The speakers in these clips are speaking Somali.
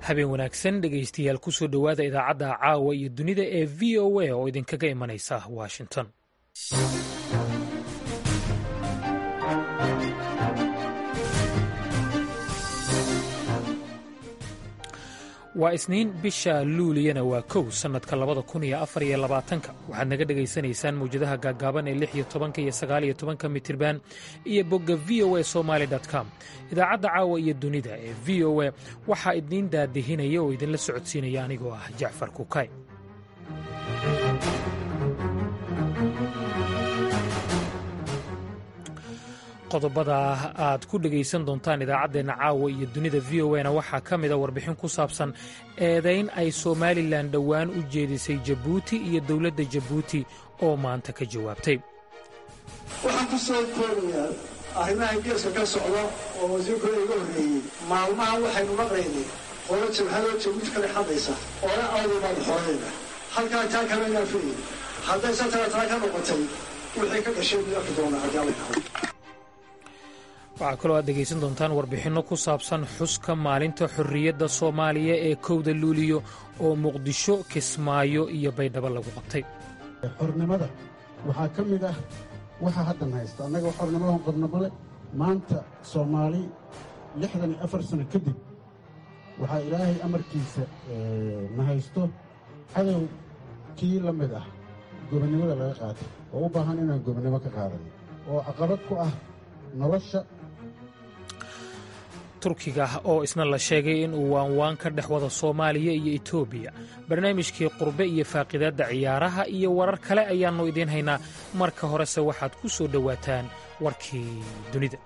habeen wanaagsan dhegaystayaal kusoo dhowaada idaacadda caawa iyo dunida ee v o a oo idinkaga imanaysa washington waa isniin bisha luuliyana waa kow sannadka labada kun iyo afar iyo labaatanka waxaad naga dhegaysanaysaan mawjadaha gaaggaaban ee lix iyo tobanka iyo sagaal iyo tobanka mitirban iyo bogga v o a somaali com idaacadda caawa iyo dunida ee v o a waxaa idiin daadihinaya oo idinla socodsiinaya anigoo ah jacfar kukay qodobada aad ku dhegaysan doontaan idaacaddeenna caawa iyo dunida v o na waxaa ka mida warbixin ku saabsan eedayn ay somalilan dhowaan u jeedisay jabuuti iyo dowladda jabuuti oo maanta ka jawaabtay waxaan ku soo koobayaa arrimaha geeska ka socda oo wasiirkooda iga horreeyey maalmahan waxaynu maqlaynay qolo jabhadoo jabuuti kale xadaysa oona awdabaan xoreeda halkaa taa kalena fiyi hadday satara taa ka noqotay wixii ka dhashay buu arki doonaa haddii alla yidhahdo waxaa kaloo aad dhegaysan doontaan warbixinno ku saabsan xuska maalinta xorriyadda soomaaliya ee kowda luuliyo oo muqdisho kismaayo iyo baydhabo lagu qabtay xornimada waxaa ka mid ah waxa haddan haysta annaga xornimadan qabnamale maanta soomaali lixdan iyo afar sano kadib waxaa ilaahay amarkiisa na haysto cadow kii la mid ah gobonnimada laga qaatay oo u baahan inaan gobonnimo ka qaadanno oo caqabad ku ah nolosha turkiga oo isna la sheegay in uu waanwaan ka dhex wada soomaaliya iyo etoobiya barnaamijkii qurbe iyo faaqidaadda ciyaaraha iyo warar kale ayaannu idiin haynaa marka horese waxaad ku soo dhowaataan warkii dunida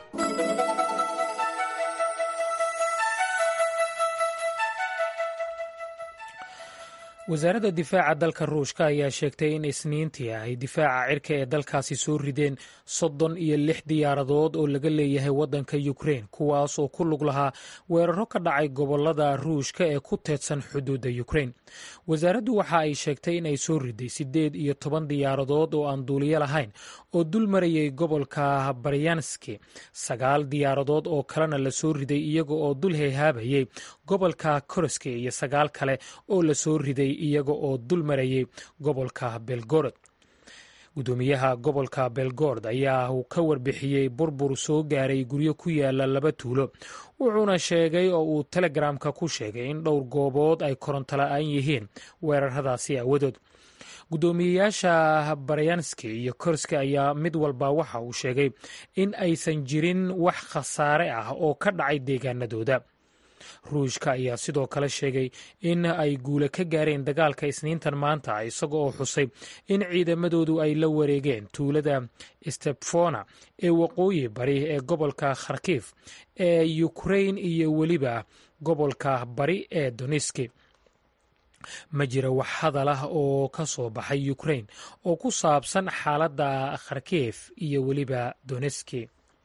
wasaaradda difaaca dalka ruushka ayaa sheegtay in isniintii ay difaaca cirka ee dalkaasi soo rideen soddon iyo lix diyaaradood oo laga leeyahay waddanka yukrein kuwaas oo ku lug lahaa weeraro ka dhacay gobollada ruushka ee ku teedsan xuduudda yukrein wasaaraddu waxa ay sheegtay in ay soo riday siddeed iyo toban diyaaradood oo aan duuliyo lahayn oo dul marayay gobolka baryanski sagaal diyaaradood oo kalena la soo riday iyaga oo dul heehaabayay gobolka koroski iyo sagaal kale oo la soo riday iyaga oo dul marayay gobolka belgorod gudoomiyaha gobolka belgord ayaa uu ka warbixiyey burbur soo gaaray guryo ku yaala laba tuulo wuxuuna sheegay oo uu telegramka ku sheegay in dhowr goobood ay koronto la-aan yihiin weeraradaasi aawadood guddoomiyeyaasha baryanski iyo korski ayaa mid walba waxa uu sheegay in aysan jirin wax khasaare ah oo ka dhacay deegaanadooda ruushka ayaa sidoo kale sheegay in ay guule ka gaareen dagaalka isniintan maanta isaga oo xusay in ciidamadoodu ay la wareegeen tuulada stepfona ee waqooyi bari ee gobolka kharkif ee yukrain iyo weliba gobolka bari ee doniski ma jira wax hadal ah oo ka soo baxay yukrain oo ku saabsan xaaladda kharkif iyo weliba doneski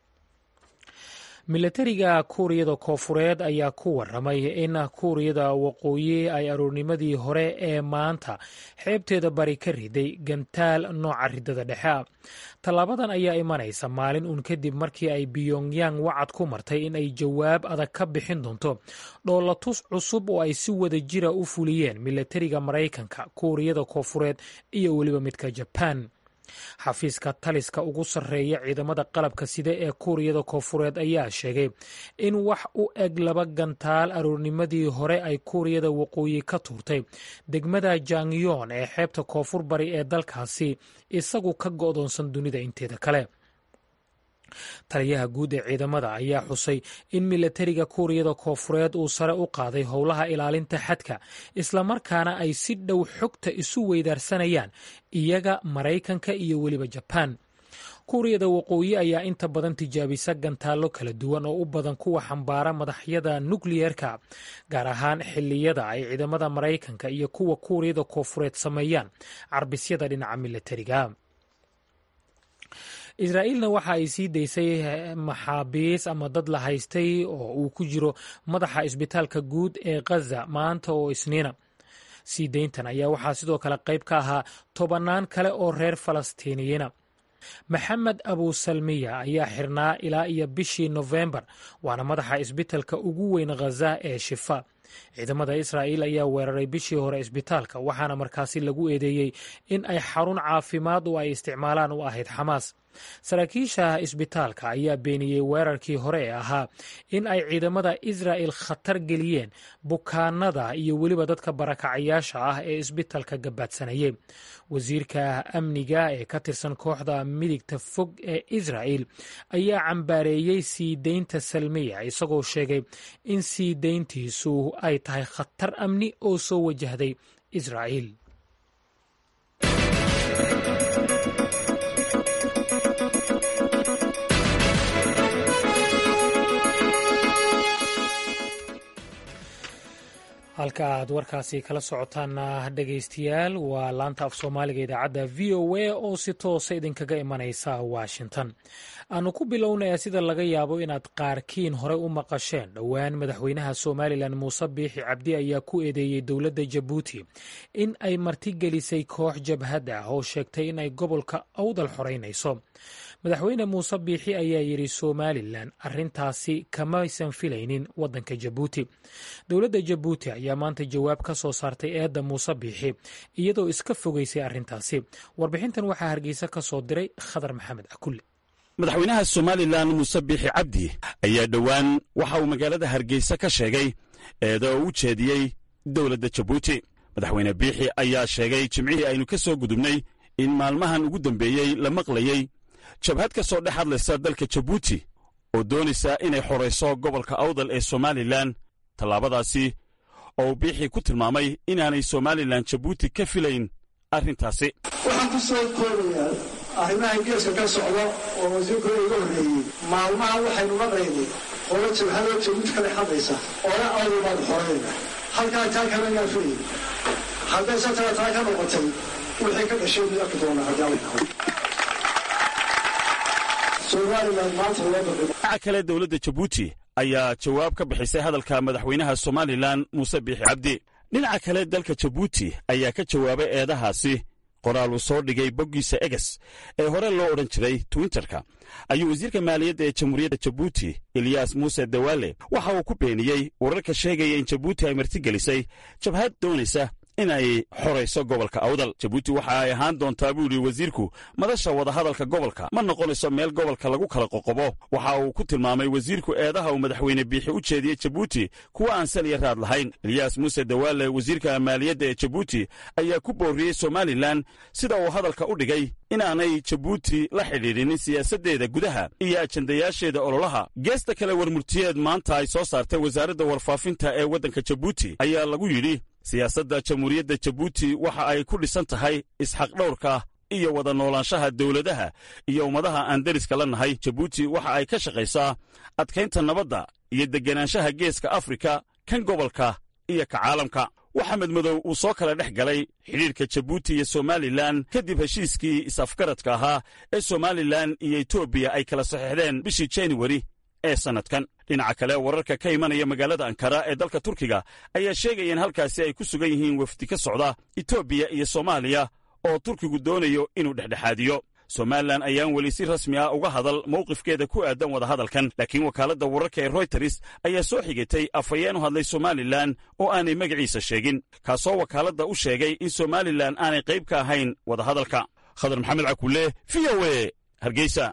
milatariga kuuriyada koofureed ayaa ku waramay in kuuriyada waqooyi ay aroornimadii hore ee maanta xeebteeda bari ka riday gantaal nooca ridada dhexe ah tallaabadan ayaa imanaysa maalin uun kadib markii ay biyongyang wacad ku martay in ay jawaab adag ka bixin doonto dhoolatus cusub oo ay si wada jira u fuliyeen milatariga maraykanka kuuriyada koofureed iyo weliba midka jabaan xafiiska taliska ugu sarreeya ciidamada qalabka sida ee kuuriyada koofureed ayaa sheegay in wax u eg laba gantaal aroornimadii hore ay kuuriyada waqooyi ka tuurtay degmada jangyon ee xeebta koonfur bari ee dalkaasi isagu ka go'doonsan dunida inteeda kale taliyaha guud ee ciidamada ayaa xusay in milatariga kuuriyada koofureed uu sare u qaaday howlaha ilaalinta xadka islamarkaana ay si dhow xogta isu weydaarsanayaan iyaga maraykanka iyo weliba jabaan kuuriyada waqooyi ayaa inta badan tijaabisa gantaallo kala duwan oo u badan kuwa xambaara madaxyada nukliyeerka gaar ahaan xilliyada ay ciidamada maraykanka iyo kuwa kuuriyada koofureed sameeyaan carbisyada dhinaca milatariga israa'iilna waxa ay sii daysay maxaabiis ama dad la haystay oo uu ku jiro madaxa isbitaalka guud ee khaza maanta oo isniina sii dayntan ayaa waxaa sidoo kale qayb ka ahaa tobannaan kale oo reer falastiiniyiina maxamed abusalmiya ayaa xirnaa ilaa iyo bishii nofembar waana madaxa isbitalka ugu weyn khaza ee shifa ciidamada israa'iil ayaa weeraray bishii hore isbitaalka waxaana markaasi lagu eedeeyey in ay xarun caafimaad oo ay isticmaalaan u ahayd xamaas saraakiisha isbitaalka ayaa beeniyey weerarkii hore ee ahaa in ay ciidamada israa'il khatar geliyeen bukaanada iyo weliba dadka barakacayaasha ah ee isbitaalka gabaadsanayay wasiirka amniga ee ka tirsan kooxda midigta fog ee israa'il ayaa cambaareeyey sii deynta salmiya isagoo sheegay in sii deyntiisu ay tahay khatar amni oo soo wajahday israa'iil halka aad warkaasi kala socotaana dhegaystayaal waa laanta af soomaaliga idaacadda v o a oo si toosa idinkaga imanaysa washington aanu ku bilownaya sida laga yaabo inaad qaarkiin horey u maqasheen dhowaan madaxweynaha somalilan muuse biixi cabdi ayaa ku eedeeyey dowladda jabuuti in ay martigelisay koox jabhad ah oo sheegtay in ay gobolka awdal xoreynayso madaxweyne muuse biixi ayaa yidhi somalilan arintaasi kamaysan filaynin wadanka jabuuti dowladda jabuuti ayaa maanta jawaab ka soo saartay eedda muuse biixi iyadoo iska fogeysay arrintaasi warbixintan waxaa hargeysa ka soo diray khadar maxamed akulle madaxweynaha somalilan muuse biixi cabdi ayaa dhowaan waxa uu magaalada hargeysa ka sheegay eeda oo u jeediyey dowladda jabuuti madaxweyne biixi ayaa sheegay jimcihii aynu ka soo gudubnay in maalmahan ugu dambeeyey la maqlayey jabhad ka soo dhex hadlaysa dalka jabuuti oo doonaysa inay xorayso gobolka awdal ee somalilan tallaabadaasi oo uu biixii ku tilmaamay inaanay somalilan jabuuti ka filayn arrintaasi waxaan ku soo koobayaa arrimaha geeska ka socda oo wasiirkooda iga horreeyey maalmaha waxaynu maqlaynay qolo jabhadoo jabuuti ka dhex hadlaysa oona awdal baad xorayna halkaa taa kama yaa filayay haddayse taa taa ka noqotay wixii ka dhashay mid arki doona haddii alla yidhahdo dhinaca kale dowladda jabuuti ayaa jawaab ka bixisay hadalka madaxweynaha somalilan muuse biixi cabdi dhinaca kale dalka jabuuti ayaa ka jawaabay eedahaasi qoraal uu soo dhigay boggiisa eges ee hore loo odhan jiray twitterka ayuu wasiirka maaliyadda ee jamhuuriyadda jabuuti eliyas muuse dawaale waxa uu ku beeniyey wararka sheegaya in jabuuti ay martigelisay jabhad doonaysa in ay xorayso gobolka awdal jabuuti waxa ay ahaan doontaa buu yidhi wasiirku madasha wadahadalka gobolka ma noqonayso meel gobolka lagu kala qoqobo waxa uu ku tilmaamay wasiirku eedaha uu madaxweyne biixi u jeediyey jabuuti kuwa aan sal iyo raad lahayn eliyas muuse dawaale wasiirka maaliyadda ee jabuuti ayaa ku booriyey somalilan sida uu hadalka u dhigay inaanay jabuuti la xidhiidhinin siyaasaddeeda gudaha iyo ajandayaasheeda ololaha geesta kale warmurtiyeed maanta ay soo saartay wasaaradda warfaafinta ee waddanka jabuuti ayaa lagu yidhi siyaasadda jamhuuriyadda jabuuti waxa ay ku dhisan tahay isxaqdhowrka iyo wada noolaanshaha dowladaha iyo ummadaha aan deriska la nahay jabuuti waxa ay ka shaqaysaa adkaynta nabadda iyo degganaanshaha geeska afrika kan gobolka iyo ka caalamka waxamed madow uu soo kala dhex galay xidhiirka jabuuti iyo somalilan kadib heshiiskii is-afgaradka ahaa ee somalilan iyo etoobiya ay kala saxiixdeen bishii januari ee sannadkan dhinaca kale wararka ka imanaya magaalada ankara ee dalka turkiga ayaa sheegaya in halkaasi ay ku sugan yihiin wafdi ka socda etoobiya iyo soomaaliya oo turkigu doonayo inuu dhexdhexaadiyo somalilan ayaan weli si rasmi ah uga hadal mowqifkeeda ku aadan wadahadalkan laakiin wakaaladda wararka ee royters ayaa soo xigatay afhayeen u hadlay somalilan oo aanay magaciisa sheegin kaasoo wakaaladda u sheegay in somalilan aanay qayb ka ahayn wadahadalka khadar maxamed cakulle v o e hargeysa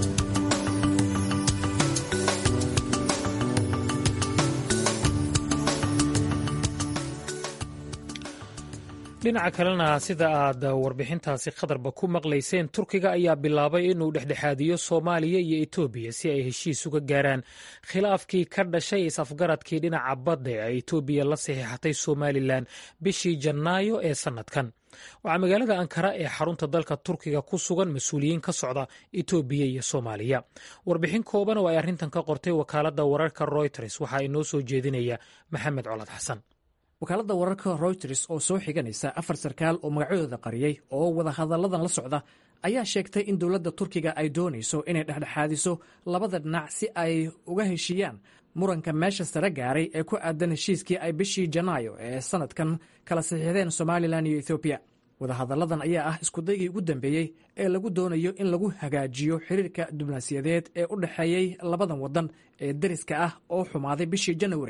dhinaca kalena sida aad warbixintaasi khatarba ku maqlayseen turkiga ayaa bilaabay inuu dhexdhexaadiyo soomaaliya iyo etoobiya si ay heshiis uga gaaraan khilaafkii ka dhashay is-afgaradkii dhinaca badda ee etoobiya la saxiixatay somalilan bishii janaayo ee sannadkan waxaa magaalada ankara ee xarunta dalka turkiga ku sugan mas-uuliyiin ka socda etoobiya iyo soomaaliya warbixin kooban oo ay arrintan ka qortay wakaaladda wararka royters waxaa inoo soo jeedinaya maxamed colad xasan wakaaladda wararka royters oo soo xiganaysa afar sarkaal oo magacadooda qariyey oo wadahadalladan la socda ayaa sheegtay in dowladda turkiga ay doonayso inay dhexdhexaadiso labada dhinac si ay uga heshiiyaan muranka meesha sare gaaray ee ku aadan heshiiskii ay bishii janaayo ee sannadkan kala saxiixdeen somalilan iyo ethoobiya wadahadalladan ayaa ah iskudaygii ugu dambeeyey ee lagu doonayo in lagu hagaajiyo xiriirka diblomaasiyadeed ee u dhexeeyey labadan waddan ee deriska ah oo xumaaday bishii januari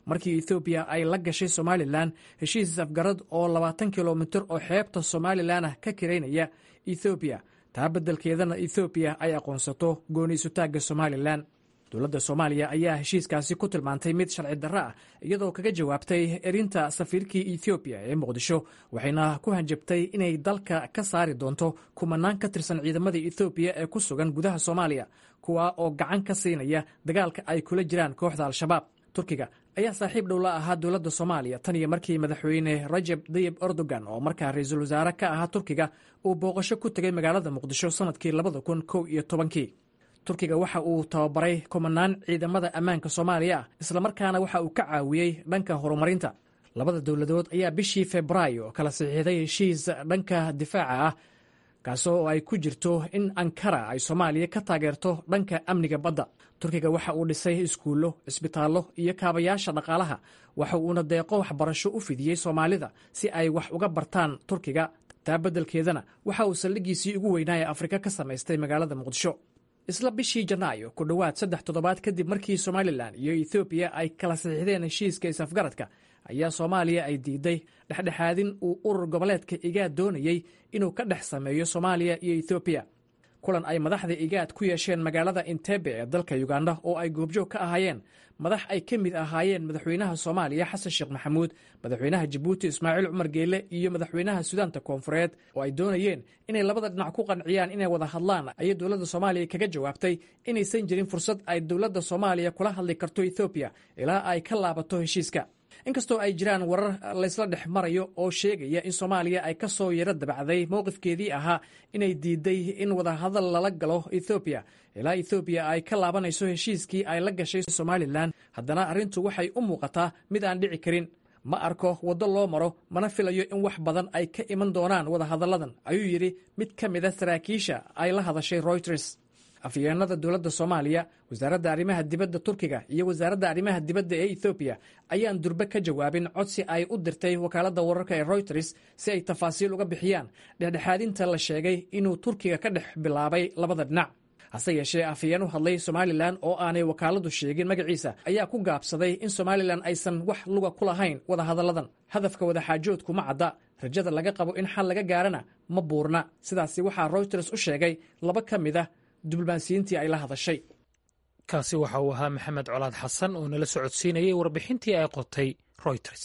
markii ethoobiya ay la gashay somalilan heshiis afgarad oo labaatan kilomitir oo xeebta somalilan ah ka kiraynaya ethoobiya taa beddelkeedana ethoobiya ay aqoonsato gooniisutaagga somalilan dowladda soomaaliya ayaa heshiiskaasi ku tilmaantay mid sharci darro ah iyadoo kaga jawaabtay erinta safiirkii ethoobiya ee muqdisho waxayna ku hanjabtay inay dalka ka saari doonto kumanaan ka tirsan ciidamada ethoobiya ee ku sugan gudaha soomaaliya kuwa oo gacan ka siinaya dagaalka ay kula jiraan kooxda al-shabaab turkiga ayaa saaxiib dhow la ahaa dowladda soomaaliya tan iyo markii madaxweyne rajab dayib erdogan oo markaa ra-iisul wasaare ka ahaa turkiga uu booqasho ku tegay magaalada muqdisho sannadkii labada kun kow iyo tobankii turkiga waxa uu tababaray kumanaan ciidamada ammaanka soomaaliya ah islamarkaana waxa uu ka caawiyey dhanka horumarinta labada dowladood ayaa bishii febraayo kala saxiixday heshiis dhanka difaaca ah kaasoo ay ku jirto in ankara ay soomaaliya ka taageerto dhanka amniga badda turkiga waxa uu dhisay iskuullo cisbitaallo iyo kaabayaasha dhaqaalaha waxa uuna deeqo waxbarasho u fidiyey soomaalida si ay wax uga bartaan turkiga taa beddelkeedana waxa uu saldhiggiisii ugu weynaa ee afrika ka samaystay magaalada muqdisho isla bishii janaayo ku dhowaad saddex toddobaad kadib markii somalilan iyo ethoobiya ay kala saxiixdeen heshiiska is-afgaradka ayaa soomaaliya ay diiday dhexdhexaadin uu urur goboleedka igaad doonayey inuu ka dhex sameeyo soomaaliya iyo ethoobiya kulan ay madaxda igaad ku yeesheen magaalada intebe ee dalka uganda oo ay goobjoog ka ahaayeen madax ay ka mid ahaayeen madaxweynaha soomaaliya xasan sheekh maxamuud madaxweynaha jabuuti ismaaciil cumar geele iyo madaxweynaha sudaanta koonfureed oo ay doonayeen inay labada dhinac ku qanciyaan inay wada hadlaan ayay dowladda soomaaliya kaga jawaabtay inaysan jirin fursad ay dowladda soomaaliya kula hadli karto ethoobiya ilaa ay ka laabato heshiiska inkastoo ay jiraan warar laysla dhex marayo oo sheegaya in soomaaliya ay ka soo yaro dabacday mowqifkeedii ahaa inay diiday in wadahadal lala galo ethoobiya ilaa ethoobiya ay ka laabanayso heshiiskii ay la gashay somalilan haddana arrintu waxay u muuqataa mid aan dhici karin ma arko waddo loo maro mana filayo in wax badan ay ka iman doonaan wadahadalladan ayuu yidhi mid ka mida saraakiisha ay la hadashay royters afyeenada dowladda soomaaliya wasaaradda arrimaha dibadda turkiga iyo wasaaradda arrimaha dibadda ee ethoobiya ayaan durbe ka jawaabin codsi ay u dirtay wakaaladda wararka ee royters si ay tafaasiil uga bixiyaan dhexdhexaadinta la sheegay inuu turkiga ka dhex bilaabay labada dhinac hase yeeshee afhayeen u hadlay somalilan oo aanay wakaaladu sheegin magaciisa ayaa ku gaabsaday in somalilan aysan wax luga ku lahayn wadahadalladan hadafka wadaxaajoodku ma cadda rajada laga qabo in xal laga gaarana ma buurna sidaasi waxaa royters u sheegay laba ka mid a diblomaasiyiintii ay la hadashay kaasi waxa uu ahaa maxamed colaad xasan oo nala socodsiinayay warbixintii ay qotay royters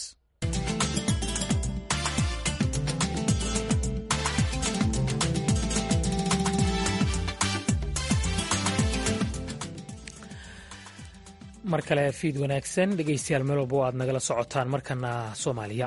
mar kale fiid wanaagsan dhegeystayaal meel walba aad nagala socotaan markana soomaaliya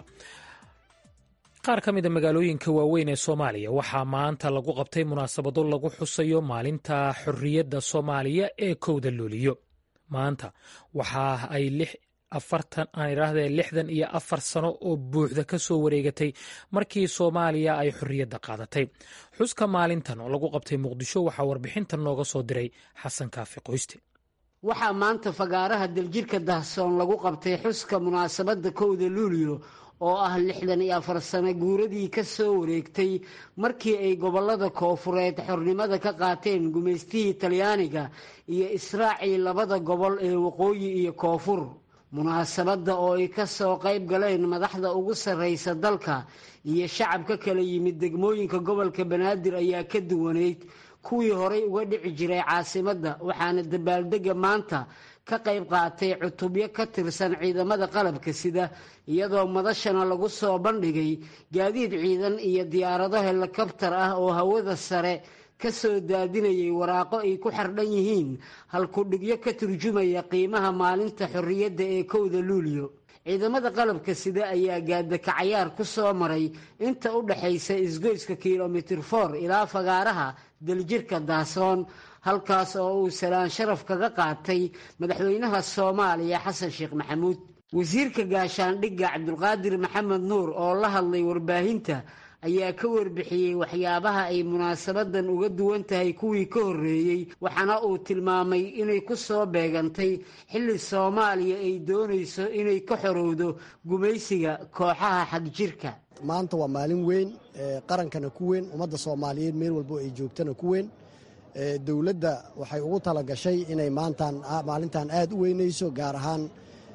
qaar ka mida magaalooyinka waaweyn ee soomaaliya waxaa maanta lagu qabtay munaasabado lagu xusayo maalinta xorriyadda soomaaliya ee kowda luuliyo maanta waxa ay afartan aan idhaahdee lixdan iyo afar sano oo buuxda ka soo wareegatay markii soomaaliya ay xorriyadda qaadatay xuska maalintan oo lagu qabtay muqdisho waxaa warbixintan nooga soo diray xasan kaafi qoyste waxaa maanta fagaaraha daljirka dahsoon lagu qabtay xuska munaasabadda kowda luuliyo oo ah lixdan iyo afar sano guuradii ka soo wareegtay markii ay gobollada koofureed xornimada ka qaateen gumaystihii talyaaniga iyo israacii labada gobol ee waqooyi iyo koonfur munaasabadda oo ay ka soo qayb galeen madaxda ugu sarraysa dalka iyo shacab ka kala yimid degmooyinka gobolka banaadir ayaa ka duwaneyd kuwii horay uga dhici jiray caasimadda waxaana dabaaldegga maanta ka qayb qaatay cutubyo ka tirsan ciidamada qalabka sida iyadoo madashana lagu soo bandhigay gaadiid ciidan iyo diyaarado helikabtar ah oo hawada sare ka soo daadinayay waraaqo ay ku xardhan yihiin halkudhigyo ka turjumaya qiimaha maalinta xorriyadda ee kowda luuliyo ciidamada qalabka sida ayaa gaadakacayaar ku soo maray inta u dhaxaysa isgoyska kilomitir for ilaa fagaaraha daljirka daasoon halkaas oo uu salaan sharaf kaga qaatay madaxweynaha soomaaliya xasan sheekh maxamuud wasiirka gaashaandhigga cabdulqaadir maxamed nuur oo la hadlay warbaahinta ayaa ka warbixiyey waxyaabaha ay munaasabadan uga duwan tahay kuwii ka horreeyey waxaana uu tilmaamay inay ku soo beegantay xilli soomaaliya ay doonayso inay ka xorowdo gumaysiga kooxaha xagjirka maanta waa maalin weyn qarankana ku weyn ummadda soomaaliyeed meel walbo ay joogtana ku weyn dowladda waxay ugu talagashay inay maantan maalintan aad u weynayso gaar ahaan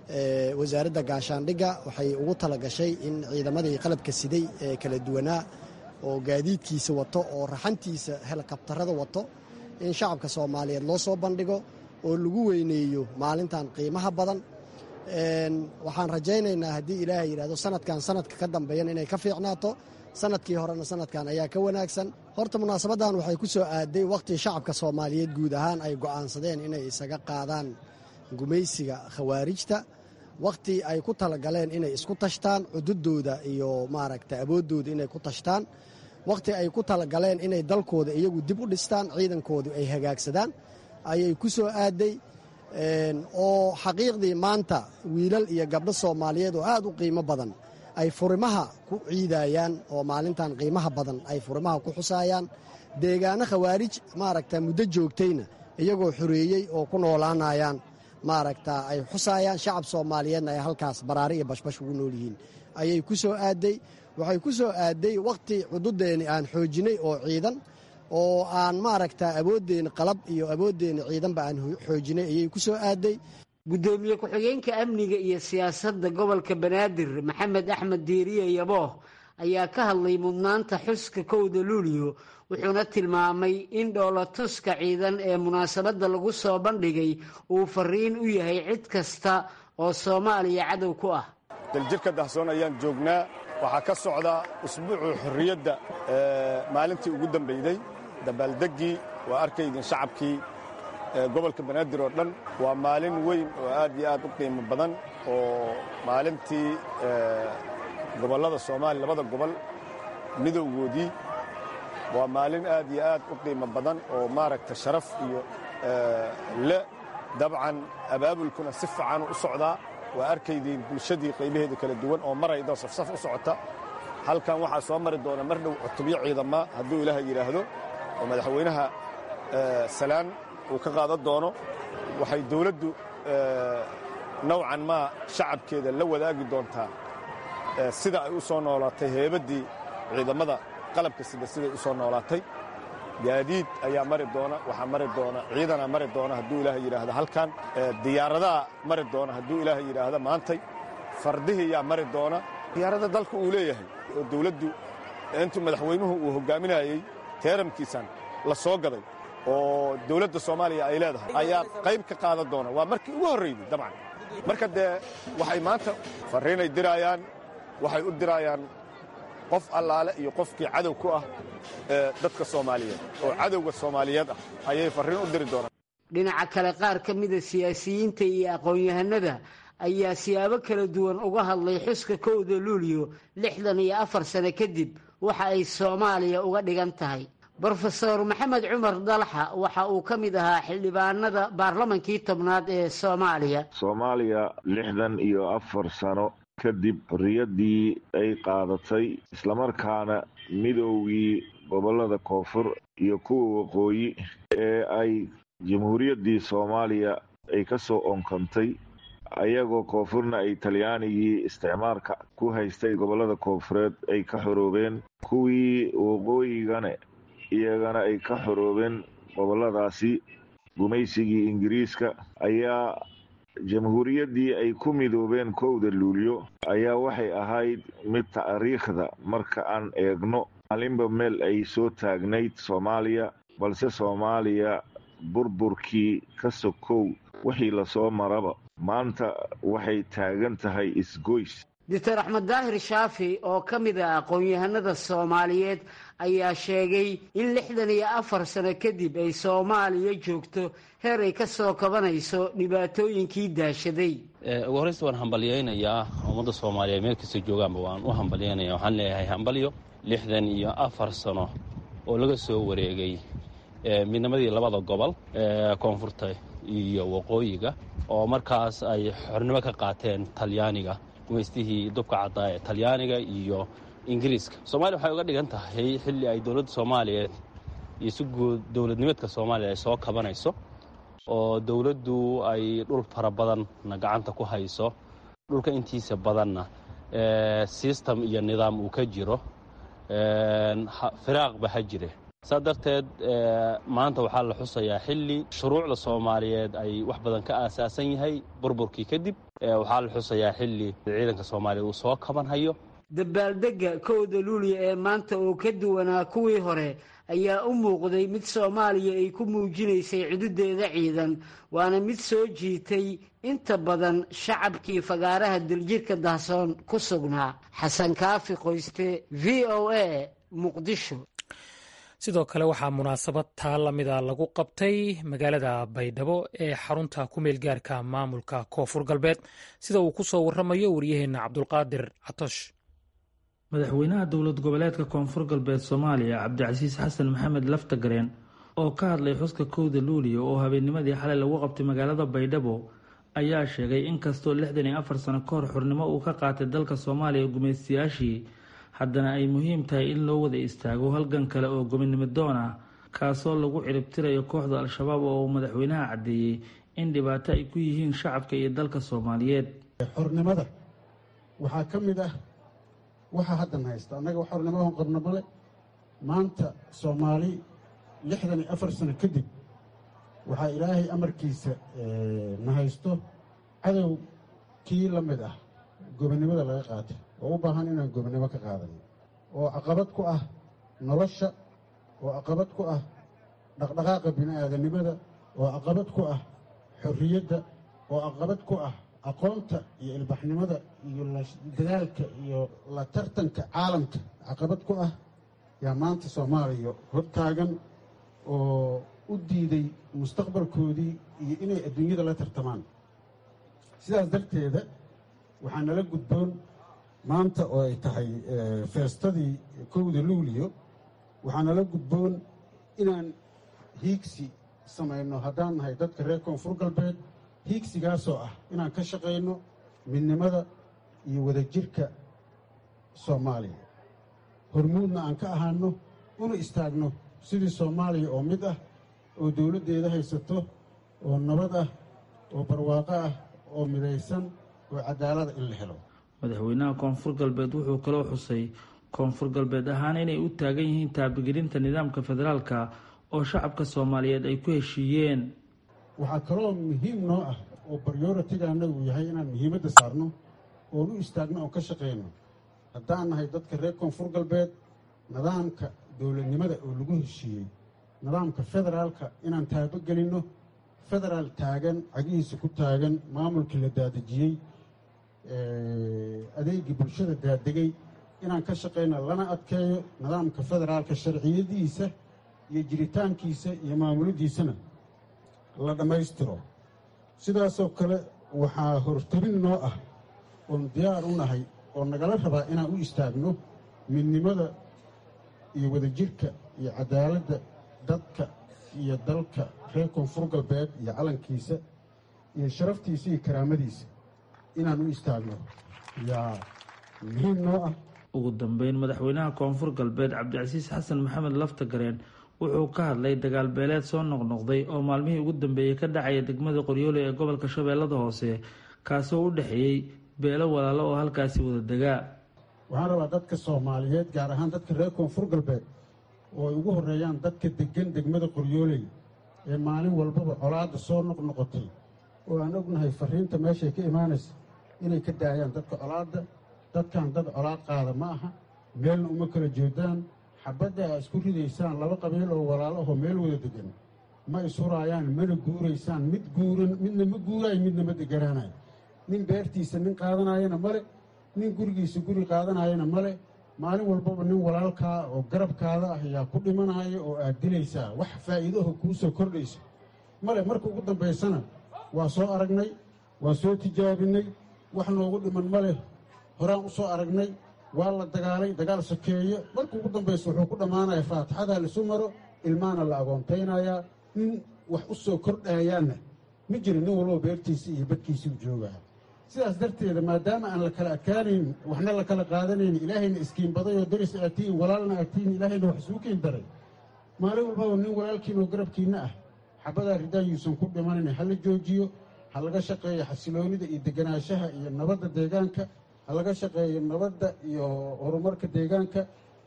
wasaaradda gaashaandhigga waxay ugu talagashay in ciidamadii qalabka siday ee kala duwanaa oo gaadiidkiisa wato oo raxantiisa helikabtarada wato in shacabka soomaaliyeed loo soo bandhigo oo lagu weyneeyo maalintan qiimaha badan waxaan rajaynaynaa haddii ilaahay yidhahdo sanadkan sanadka ka dambeeyan inay ka fiicnaato sanadkii horena sanadkan ayaa ka wanaagsan horta munaasabaddan waxay ku soo aaday wakhtii shacabka soomaaliyeed guud ahaan ay go'aansadeen inay isaga qaadaan gumaysiga khawaarijta wakhti ay ku talagaleen inay isku tashtaan cududooda iyo maaragta awooddooda inay ku tashtaan wakhti ay ku talagaleen inay dalkooda iyagu dib u dhistaan ciidankoodu ay hagaagsadaan ayay ku soo aaday oo xaqiiqdii maanta wiilal iyo gabdho soomaaliyeed oo aad u qiimo badan ay furimaha ku ciidayaan oo maalintan qiimaha badan ay furimaha ku xusaayaan deegaano khawaarij maaragta muddo joogtayna iyagoo xoreeyey oo ku noolaanayaan maaragta ay xusaayaan shacab soomaaliyeedna ay halkaas baraari iyo bashbash ugu nool yihiin ayay ku soo aaday waxay ku soo aaday wakhti cududeenni aan xoojinay oo ciidan oo aan maaragta awooddeeni qalab iyo awooddeeni ciidanba aan xoojinay ayay ku soo aaday guddoomiye ku-xigeenka amniga iyo siyaasadda gobolka banaadir maxamed axmed diiriye yabooh ayaa ka hadlay mudnaanta xuska kowda luuliyo wuxuuna tilmaamay in dhoolatuska ciidan ee munaasabadda lagu soo bandhigay uu fariin u yahay cid kasta oo soomaaliya cadow ku ah daljirka dahsoon ayaan joognaa waxaa ka socda usbuucu xorriyadda maalintii ugu dambayday dabaaldeggii waa arkaydin shacabkii gobolka banaadir oo dhan waa maalin weyn oo aad iyo aad u qiimo badan oo maalintii gobollada soomaaliya labada gobol midowgoodii waa maalin aad iyo aad u qiimo badan oo maaragta sharaf iyo le dabcan abaabulkuna si fiican u socdaa waa arkaydiin bulshadii qaybaheeda kala duwan oo marayda safsaf u socota halkan waxaa soo mari doona mar dhow cutubyo ciidama hadduu ilaaha yidhaahdo oo madaxweynaha salaan uu ka qaadan doono waxay dawladdu nowcan maa shacabkeeda la wadaagi doontaa sida ay u soo noolaatay heebaddii ciidamada qalabka sida siday u soo noolaatay gaadiid ayaa mari doona waxaa mari doona ciidanaa mari doona hadduu ilaaha yidhaahdo halkan diyaaradaha mari doona hadduu ilaaha yidhaahdo maantay fardihii yaa mari doona diyaarada dalka uu leeyahay oo dawladdu intuu madaxweynuhu uu hoggaaminayey teeramkiisan la soo gaday oo dawladda soomaaliya ay leedahay ayaa qayb ka qaadan doona waa markii ugu horraydey dabcan marka dee waxay maanta farriinay diraayaan waxay u diraayaan qof allaale iyo qofkii cadow ku ah dadka soomaaliyeed oo cadowga soomaaliyeed ah ayay farriin u diri doonaan dhinaca kale qaar ka mida siyaasiyiinta iyo aqoon-yahanada ayaa siyaabo kala duwan uga hadlay xuska kowda luuliyo lixdan iyo afar sano kadib waxa ay soomaaliya uga dhigan tahay brofeor maxamed cumar dalxa waxa uu ka mid ahaa xildhibaanada baarlamankii tobnaad ee soomaaliya soomaaliya lixdan iyo afar sano kadib xorriyaddii ay qaadatay islamarkaana midoogii gobollada koonfur iyo kuwa waqooyi ee ay jamhuuriyaddii soomaaliya ay ka soo onkantay ayagoo koonfurna ay talyaanigii isticmaalka ku haystay gobollada koonfureed ay ka xoroobeen kuwii waqooyigane iyagana ay ka xoroobeen gobolladaasi gumaysigii ingiriiska ayaa jamhuuriyaddii ay ku midoobeen kowda luulyo ayaa waxay ahayd mid taariikhda marka aan eegno maalinba meel ay soo taagnayd soomaaliya balse soomaaliya burburkii ka sokow wixii lasoo maraba maanta waxay taagan tahay isgoys doctor axmed daahir shaafi oo ka mid ah aqoon-yahanada soomaaliyeed ayaa sheegay in lixdan iyo afar sano kadib ay soomaaliya joogto heer ay ka soo kabanayso dhibaatooyinkii daashaday ugu horreysta waan hambalyaynayaa ummadda soomaaliyeed meel kasta joogaanba waan u hambalyaynaya waxaan leeyahay hambalyo lixdan iyo afar sano oo laga soo wareegay midnimadii labada gobol ee koonfurta iyo waqooyiga oo markaas ay xornimo ka qaateen talyaaniga gumaystihii dubka caddaa ee talyaaniga iyo ingiriiska soomaaliya waxay uga dhigan tahay xilli ay dowladda soomaaliyeed iyo si guud dowladnimeedka soomaaliya ay soo kabanayso oo dowladdu ay dhul fara badanna gacanta ku hayso dhulka intiisa badanna sistem iyo nidaam uu ka jiro firaaqba ha jire saa darteed maanta waxaa la xusayaa xilli shuruucda soomaaliyeed ay wax badan ka aasaasan yahay burburkii kadib waxaa la xusayaa xilli ciidanka soomaaliya uu soo kabanhayo dabaaldegga kowda luuliya ee maanta oo ka duwanaa kuwii hore ayaa u muuqday mid soomaaliya ay ku muujinaysay cududeeda ciidan waana mid soo jiitay inta badan shacabkii fagaaraha daljirka dahsoon ku sugnaa xasan kaafi qoyste v o a muqdisho sidoo kale waxaa munaasabad taa lamida lagu qabtay magaalada baydhabo ee xarunta ku meel gaarka maamulka koonfur galbeed sida uu ku soo waramayo waryaheenna cabdulqaadir catosh madaxweynaha dowlad goboleedka koonfur galbeed soomaaliya cabdicasiis xasan maxamed laftagareen oo ka hadlay xuska kowda luuliya oo habeennimadii xalay lagu qabtay magaalada baydhabo ayaa sheegay in kastoo lixdan iyo afar sano ka hor xurnimo uu ka qaatay dalka soomaaliya gumaystayaashii haddana ay muhiim tahay in loo wada istaago halgan kale oo gobonimo doon ah kaasoo lagu ciribtirayo kooxda al-shabaab oo uu madaxweynaha caddeeyey in dhibaato ay ku yihiin shacabka iyo dalka soomaaliyeed xornimada waxaa ka mid ah waxaa haddan haysta annaga xornimadan qabno male maanta soomaali lixdan iyo afar sano kadib waxaa ilaahay amarkiisa na haysto cadow kii la mid ah gobonnimada laga qaatay oo u baahan inaan gobonnimo ka qaadano oo caqabad ku ah nolosha oo caqabad ku ah dhaqdhaqaaqa bini'aadanimada oo caqabad ku ah xorriyadda oo caqabad ku ah aqoonta iyo ilbaxnimada iyo dadaalka iyo la tartanka caalamka caqabad ku ah yaa maanta soomaaliya hortaagan oo u diiday mustaqbalkoodii iyo inay adduunyada la tartamaan sidaas darteeda waxaa nala gudboon maanta oo ay tahay feestadii kowda luuliyo waxaa nala gudboon inaan hiigsi samayno haddaan nahay dadka reer koonfur galbeed hiigsigaasoo ah inaan ka shaqayno midnimada iyo wadajirka soomaaliya hormuudna aan ka ahaano una istaagno sidii soomaaliya oo mid ah oo dowladdeeda haysato oo nabad ah oo barwaaqo ah oo midaysan oo cadaalada in la helo madaxweynaha koonfur galbeed wuxuu kaloo xusay koonfur galbeed ahaan inay u taagan yihiin taabagelinta nidaamka federaalka oo shacabka soomaaliyeed ay ku heshiiyeen waxaa kaloo muhiim noo ah oo baryoritiga annagu yahay inaan muhiimadda saarno oon u istaagno oon ka shaqayno haddaan nahay dadka reer koonfur galbeed nidaamka dowladnimada oo lagu heshiiyey nidaamka federaalka inaan taabagelinno federaal taagan cagihiisa ku taagan maamulkii la daadejiyey adeegii bulshada daadegay inaan ka shaqayno lana adkeeyo nidaamka federaalka sharciyadiisa iyo jiritaankiisa iyo maamuladiisana la dhammaystiro sidaasoo kale waxaa hortabin noo ah oon diyaar u nahay oo nagala rabaa inaan u istaagno midnimada iyo wadajirka iyo cadaaladda dadka iyo dalka reer koonfur galbeed iyo calankiisa iyo sharaftiisa iyo karaamadiisa inaan u istaagno yaa muhiim noo ah ugu dambeyn madaxweynaha koonfur galbeed cabdicasiis xasan maxamed laftagareen wuxuu ka hadlay dagaal beeleed soo noqnoqday oo maalmihii ugu dambeeyey ka dhacaya degmada qoryoole ee gobolka shabeellada hoose kaasoo u dhexeeyey beelo walaalo oo halkaasi wada degaa waxaan rabaa dadka soomaaliyeed gaar ahaan dadka reer koonfur galbeed oo ay ugu horreeyaan dadka deggan degmada qoryooley ee maalin walbaba colaadda soo noqnoqotay oo aan ognahay farriinta meeshay ka imaanaysa inay ka daayaan dadka colaadda dadkan dad colaad qaada ma aha meelna uma kala jeedaan xabadda aa isku ridaysaan laba qabiil oo walaalahoo meel wada degan ma ishuraayaan mana guuraysaan mid guuran midna ma guuraayo midna ma deganaanayo nin beertiisa nin qaadanayana male nin gurigiisa guri qaadanayana male maalin walbaba nin walaalkaa oo garabkaada ah ayaa ku dhimanaya oo aad dilaysaa wax faa'iidaho kuu soo kordhayso male marka ugu dambaysana waa soo aragnay waa soo tijaabinay wax noogu dhiman male horaan u soo aragnay waa la dagaalay dagaal sokeeye marka ugu dambaysa wuxuu ku dhammaanaya faatixadaa laisu maro ilmaana la agoontaynayaa nin wax u soo kordhaayaanna ma jiro nin walbaba beertiisii iyo badkiisii u joogaa sidaas darteeda maadaama aan la kala adkaanayn waxna la kala qaadanayn ilaahayna iskiinbaday oo daris aad tihiin walaalna aad tihiin ilaahayna wax isuu kiin daray maalin walbaba nin walaalkiina oo garabkiinna ah xabadaa ridaan yuusan ku dhimanayn ha la joojiyo ha laga shaqeeyo xasiloonida iyo deganaanshaha iyo nabadda deegaanka ha laga shaqeeyo nabadda iyo horumarka deegaanka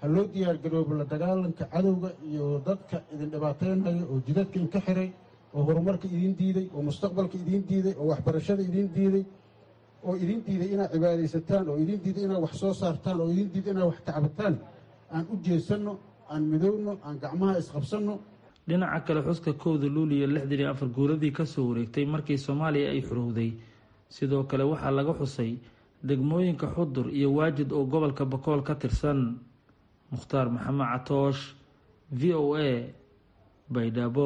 ha loo diyaargaroobo la dagaalanka cadowga iyo dadka idin dhibaataynaya oo jidadka idinka xiray oo horumarka idiin diiday oo mustaqbalka idiin diiday oo waxbarashada idiin diiday oo idiin diiday inaad cibaadaysataan oo idiin diiday inaad wax soo saartaan oo idiin diiday inaad wax tacbataan aan u jeesanno aan midowno aan gacmaha isqabsanno dhinaca kale xuska kowda luuliyo lixdan iyo afar guuradii kasoo wareegtay markii soomaaliya ay xurowday sidoo kale waxaa laga xusay degmooyinka xudur iyo waajid oo gobolka bakool ka tirsan mukhtaar maxamed catoosh v o a baydhabo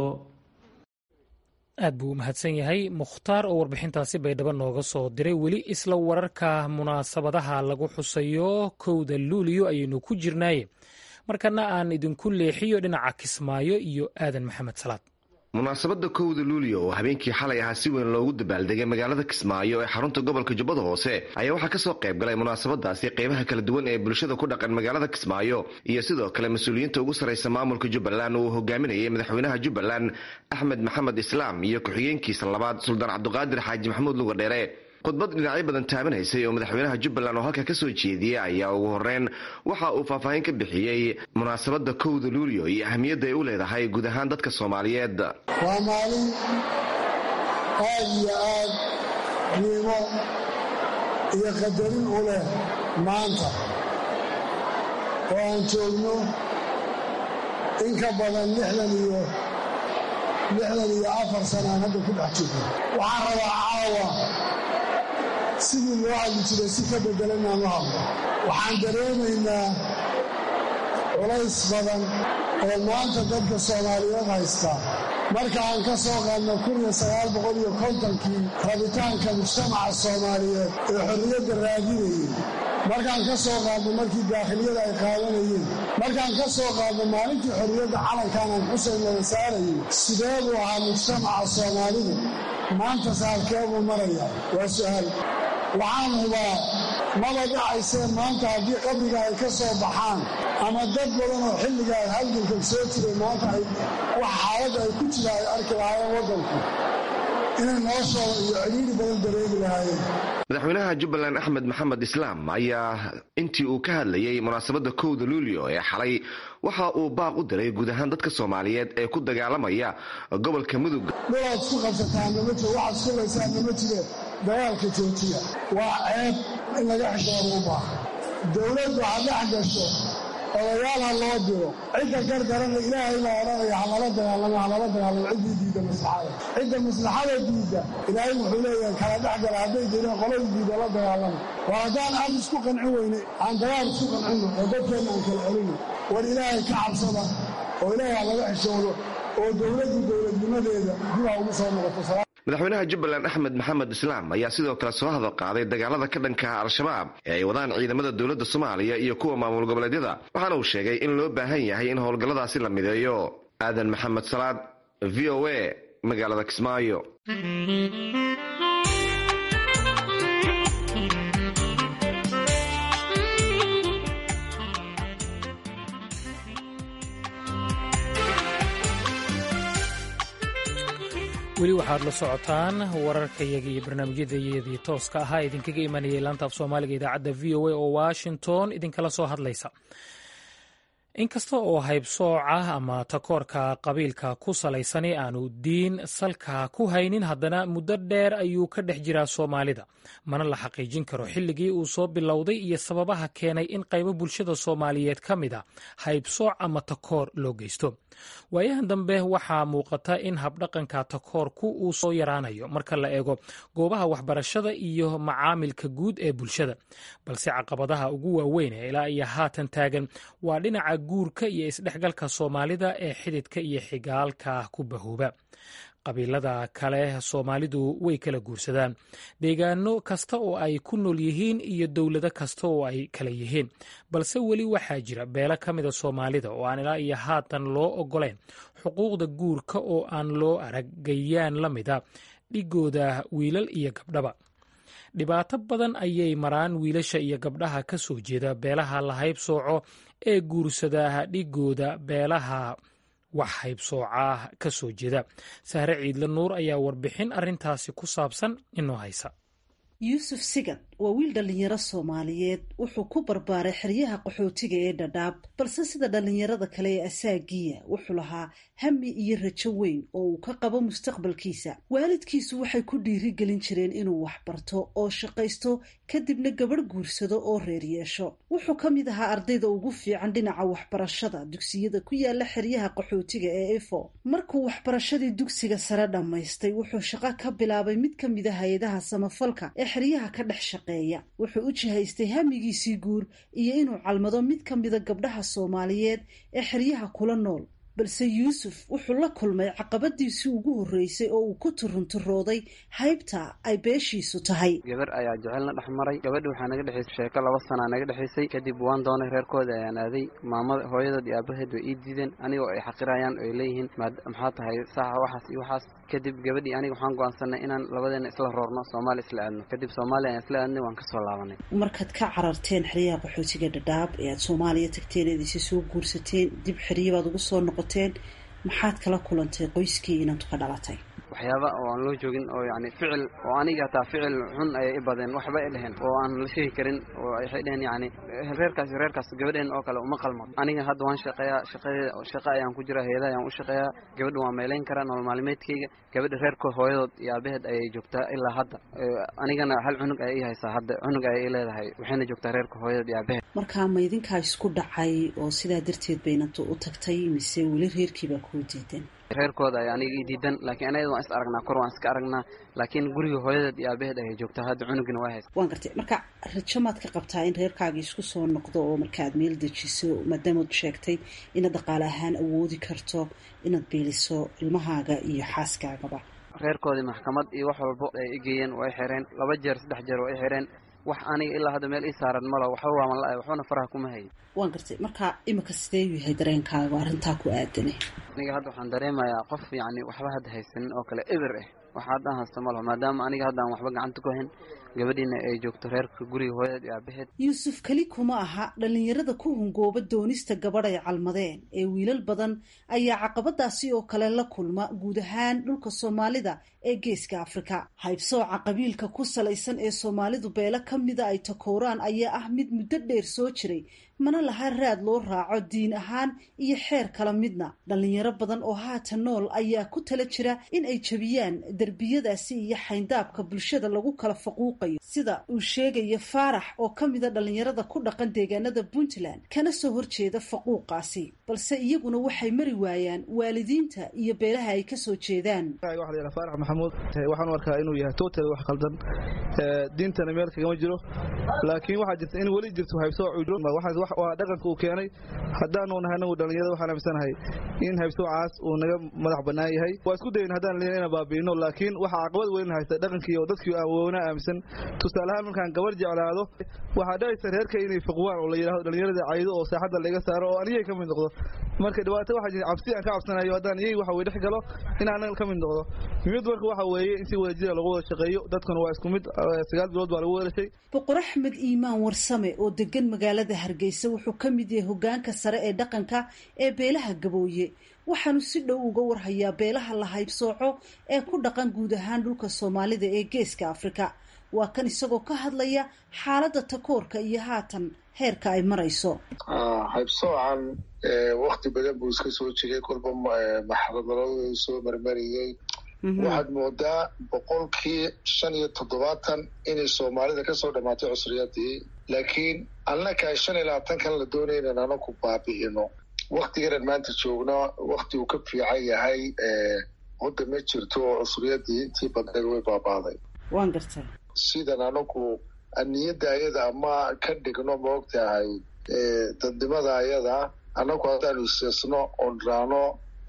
aad buu u mahadsan yahay mukhtaar oo warbixintaasi baydhabo nooga soo diray weli isla wararka munaasabadaha lagu xusayo kowda luuliyo ayaynu ku jirnaaye markana aan idinku leexiyo dhinaca kismaayo iyo aadan maxamed salaad munaasabadda kowda luuliyo oo habeenkii xalay ahaa si weyn loogu dabaaldegay magaalada kismaayo ee xarunta gobolka jubbada hoose ayaa waxaa kasoo qayb galay munaasabadaasi qeybaha kala duwan ee bulshada ku dhaqan magaalada kismaayo iyo sidoo kale mas-uuliyiinta ugu sarraysa maamulka jubbaland oo uu hogaaminayay madaxweynaha jubbaland axmed maxamed islaam iyo ku-xigeenkiisa labaad suldaan cabduqaadir xaaji maxamuud luga dheere khudbad dhinacyo badan taabanaysay oo madaxweynaha jubbaland oo halka kasoo jeediyey ayaa ugu horeyn waxa uu faahfaahin ka bixiyey munaasabadda kowda luuliyo iyo ahmiyadda ay u leedahay guud ahaan dadka soomaaliyeed waa maalin aad iyo aad qiimo iyo qadarin u leh maanta oo aan joogno in ka badan lixdan iyo lixdan iyo afar sanaan hadda ku dhex jirno waxaan rabaa caawa sidii loo hadli jiray si ka beddelan inaan u hadlo waxaan dareemaynaa culays badan oo maanta dadka soomaaliyeed haysta marka aan ka soo qaadno kuniyo sagaal boqol iyo kontonkii rabitaanka mujtamaca soomaaliyeed ee xorriyadda raadinayay markaan ka soo qaadno markii daakhiliyada ay qaadanayeen markaan ka soo qaadno maalintii xorriyadda calankan aan xuseyn wada saarayay sidee buu ahaa mujtamaca soomaalidu maanta saalkeebuu maraya waa su'aal waxaan hubaa maba dhacaysee maanta haddii qabriga ay ka soo baxaan ama dad badan oo xilligaa halganka soo jiray maanta ay wax xaaladda ay ku jira ay arki lahaayeen waddanku inay noloshooda iyo cidhiiri badan dareemi lahaayeen madaxweynaha jubbaland axmed maxamed islaam ayaa intii uu ka hadlayay munaasabadda kowda luulio ee xalay waxa uu baaq u diray guud ahaan dadka soomaaliyeed ee ku dagaalamaya gobolka mudug dhulaad isku qabsataanna ma jiro waxaad isku laysaanna ma jire dagaalka joojiya waa ceeb in laga xishooda u baaha dowladdu ha dhex gasho odayaal ha loo diro cidda gargarana ilaahay baa odhanaya halala dagaalamo halala dagaalamo ciddii diidda maslaxada cidda maslaxada diidda ilaahay wuxuu leeyahay kala dhex gala hadday direen qolada diidda la dagaalama waa haddaan aad isku qancin weyne aan dagaal isku qancinno oo dadkeenna aan kala celino war ilaahay ka cabsada oo ilaahay ha laga xishoodo oo dowladdu dowladnimadeeda dib ha ugu soo noqoto madaxweynaha jubbaland axmed maxamed islaam ayaa sidoo kale soo hadal qaaday dagaalada ka dhanka al-shabaab ee ay wadaan ciidamada dowladda soomaaliya iyo kuwa maamul goboleedyada waxaana uu sheegay in loo baahan yahay in howlgalladaasi la mideeyo aadan maxamed salaad v o a magaalada kismaayo weli waxaad la socotaan wararkayaga iyo barnaamijyadayadii tooska ahaa idinkaga imanayay laanta af soomaaliga idaacadda v o a oo washington idinkala soo hadlaysa inkasta oo haybsooca ama takoorka qabiilka ku salaysani aanu diin salka ku haynin haddana muddo dheer ayuu ka dhex jiraa soomaalida mana la xaqiijin karo xilligii uu soo bilowday iyo sababaha keenay in qaybo bulshada soomaaliyeed ka mid a haybsooc ama takoor loo geysto waayahan dambe waxaa muuqata in habdhaqanka takoorku uu soo yaraanayo marka la eego goobaha waxbarashada iyo macaamilka guud ee bulshada balse caqabadaha ugu waaweyn ee ilaa iyo haatan taagan waa dhinaca guurka iyo isdhexgalka soomaalida ee xididka iyo xigaalka ku bahooba qabiilada kale soomaalidu way kala guursadaan deegaano kasta oo ay ku nool yihiin iyo dowlado kasta oo ay kala yihiin balse weli waxaa jira beelo ka mida soomaalida oo aan ilaa iyo haatan loo ogoleyn xuquuqda guurka oo aan loo aragayaan la mida dhigooda wiilal iyo gabdhaba dhibaato badan ayay maraan wiilasha iyo gabdhaha ka soo jeeda beelaha la haybsooco ee guursada dhigooda beelaha wax haybsoocah ka soo jeeda sahre ciidle nuur ayaa warbixin arrintaasi ku saabsan inoo haysa yuusuf sigad waa wiil dhallinyaro soomaaliyeed wuxuu ku barbaaray xeryaha qaxootiga ee dhadhaab balse sida dhallinyarada kale ee asaagiya wuxuu lahaa hami iyo rajo weyn oo uu ka qabo mustaqbalkiisa waalidkiisu waxay ku dhiirigelin jireen inuu waxbarto oo shaqaysto kadibna gabadh guursado oo reer yeesho wuxuu ka mid ahaa ardayda ugu fiican dhinaca waxbarashada dugsiyada ku yaala xeryaha qaxootiga ee efo markuu waxbarashadii dugsiga sare dhammaystay wuxuu shaqo ka bilaabay mid ka mid a hay-adaha samafalka ee xeryaha ka dhex shaqeeya wuxuu u jihaystay hamigiisii guur iyo inuu calmado mid ka mida gabdhaha soomaaliyeed ee xeryaha kula nool balse yuusuf wuxuu la kulmay caqabadiisii ugu horreysay oo uu ku turunturooday haybta ay beeshiisu tahay gabar ayaa jecelna dhex maray gabadhi waxaa naga dhexaysay sheeko laba sanaa naga dhexaysay kadib waan doonay reerkooda ayaan aaday maamada hooyadood iyo aabaheed way ii diideen anigoo ay xaqirayaan oy leeyihiin maxaa tahay saaxa waxaas iyo waxaas kadib gabadhii aniga waxaan go'aansanay inaan labadeena isla roorno soomaali isla aadno kadib soomaaliya ayaan isla aadnay waan kasoo laabanay markaad ka cararteen xeryaha qaxootiga dhadhaab ee aad soomaaliya tagteen eed isi soo guursateen dib xeryabaad ugu soo noqoteen maxaad kala kulantay qoyskii inaad ka dhalatay waxyaaba oo aan loo joogin oo yani ficil oo aniga hataa ficil xun ayay i badeen waxba ay dheheen oo aan la sheegi karin oo waxay dheheen yani reerkaas reerkaas gabadheen oo kale uma qalmo aniga hadda waan shaqeeyaa shaqadeeda shaqa ayaan ku jiraa heedaha ayaan u shaqeeyaa gabadha waan meelayn karaa nolol maalmeedkayga gabadha reerkood hooyadood iyo aabaheed ayay joogtaa ilaa hadda anigana hal cunug ayay i haysaa hadda cunug ayay i leedahay waxayna joogtaa reerka hooyadood iyo aabaheed markaa ma idinkaa isku dhacay oo sidaa darteed baynad u tagtay mise weli reerkiibaa kuu diidan reerkooda ay aniga ii diidan laakiin anayada waan is aragnaa kor waan iska aragnaa laakiin guriga hooyadeed iyo aabaheed ayay joogtaa hadda cunugina waa haysa waan gartay marka rajo maad ka qabtaa in reerkaagii isku soo noqdo oo markaaad meel dejiso maadaamaad sheegtay inaad dhaqaale ahaan awoodi karto inaad biiliso ilmahaaga iyo xaaskaagaba reerkoodii maxkamad iyo wax walbo ay igeeyeen waa i xireen laba jeer saddex jeer waa i xireen wax aniga ilaa hadda meel ii saaran malo waxba waaman la-ay waxbana faraha kuma hayin waan gartay marka imika sidee u yahay dareenkaaga arrintaa ku aadane aniga hadda waxaan dareemayaa qof yacni waxba hadda haysanin oo kale eber ah waxa haddaan haysto malo maadaama aniga hadda aan waxba gacanta ku hayn gabadhiina ay joogto reerka guriga hooyadeed iyo aabaheed yuusuf keli kuma aha dhallinyarada ku hungooba doonista gabadh ay calmadeen ee wiilal badan ayaa caqabadaasi oo kale la kulma guud ahaan dhulka soomaalida ee geeska afrika haybsooca qabiilka ku salaysan ee soomaalidu beelo ka mida ay takooraan ayaa ah mid muddo dheer soo jiray mana laha raad loo raaco diin ahaan iyo xeer kala midna dhallinyaro badan oo haatan nool ayaa ku tala jira in ay jebiyaan derbiyadaasi iyo xayndaabka bulshada lagu kala faquuqayo sida uu sheegaya faarax oo ka mida dhallinyarada ku dhaqan deegaanada puntland kana soo horjeeda faquuqaasi balse iyaguna waxay mari waayaan waalidiinta iyo beelaha ay kasoo jeedaan faarax maxamuud waxaan u arkaa inuu yahay total wax khaldan diintana meel kagama jiro laakiin waxaa jirta in weli jirto haybsooc waa dhaqanka uu keenay haddaanu nahay anagu dhallinyarada waxaan aaminsanahay in haybsoocaas uu naga madax bannaan yahay waa isku dayin haddaan leena inaan baabi'ino laakiin waxaa caqabad weyn haysta dhaqankii oo dadkii aan woona aaminsan tusaaleahaan markaan gabar jeclaado waxaa dhacaysa reerka inay fiqwaan oo la yidhahdo dhallinyarada caydo oo saaxadda laga saaro oo anigay ka mid noqdo marka dhibaato waxaa jirta cabsi aan ka cabsanayo haddaan iyay waxa weye dhex galo in anaga ka mid noqdo mid marka waxa weeye in si wadajira lagu wada shaqeeyo dadkuna waa isku mid sagaal bilood baa lagu wadashay boqor axmed iimaan warsame oo degan magaalada hargeysa wuxuu ka mid yahay hogaanka sare ee dhaqanka ee beelaha gabooye waxaanu si dhow uga warhayaa beelaha la haybsooco ee ku dhaqan guud ahaan dhulka soomaalida ee geeska afrika waa kan isagoo ka hadlaya xaaladda takoorka iyo haatan heerka ay marayso haybsoocan wakti badan buu iska soo jiray kolba maxradaladu soo marmariyey waxaad moodaa boqolkii shan iyo toddobaatan inay soomaalida kasoo dhammaatay cusriyadii laakiin annaka shan iyo labaatankan la doonaya inan anaku baabi'ino waktiganan maanta joogno wakti uu ka fiican yahay hodda ma jirto oo cusriyadii intii badneed way baabaaday waan gartay sidan anagu aniyadda ayada ama ka dhigno maogtahay dadnimada ayada anagu haddaanu iseesno oon raano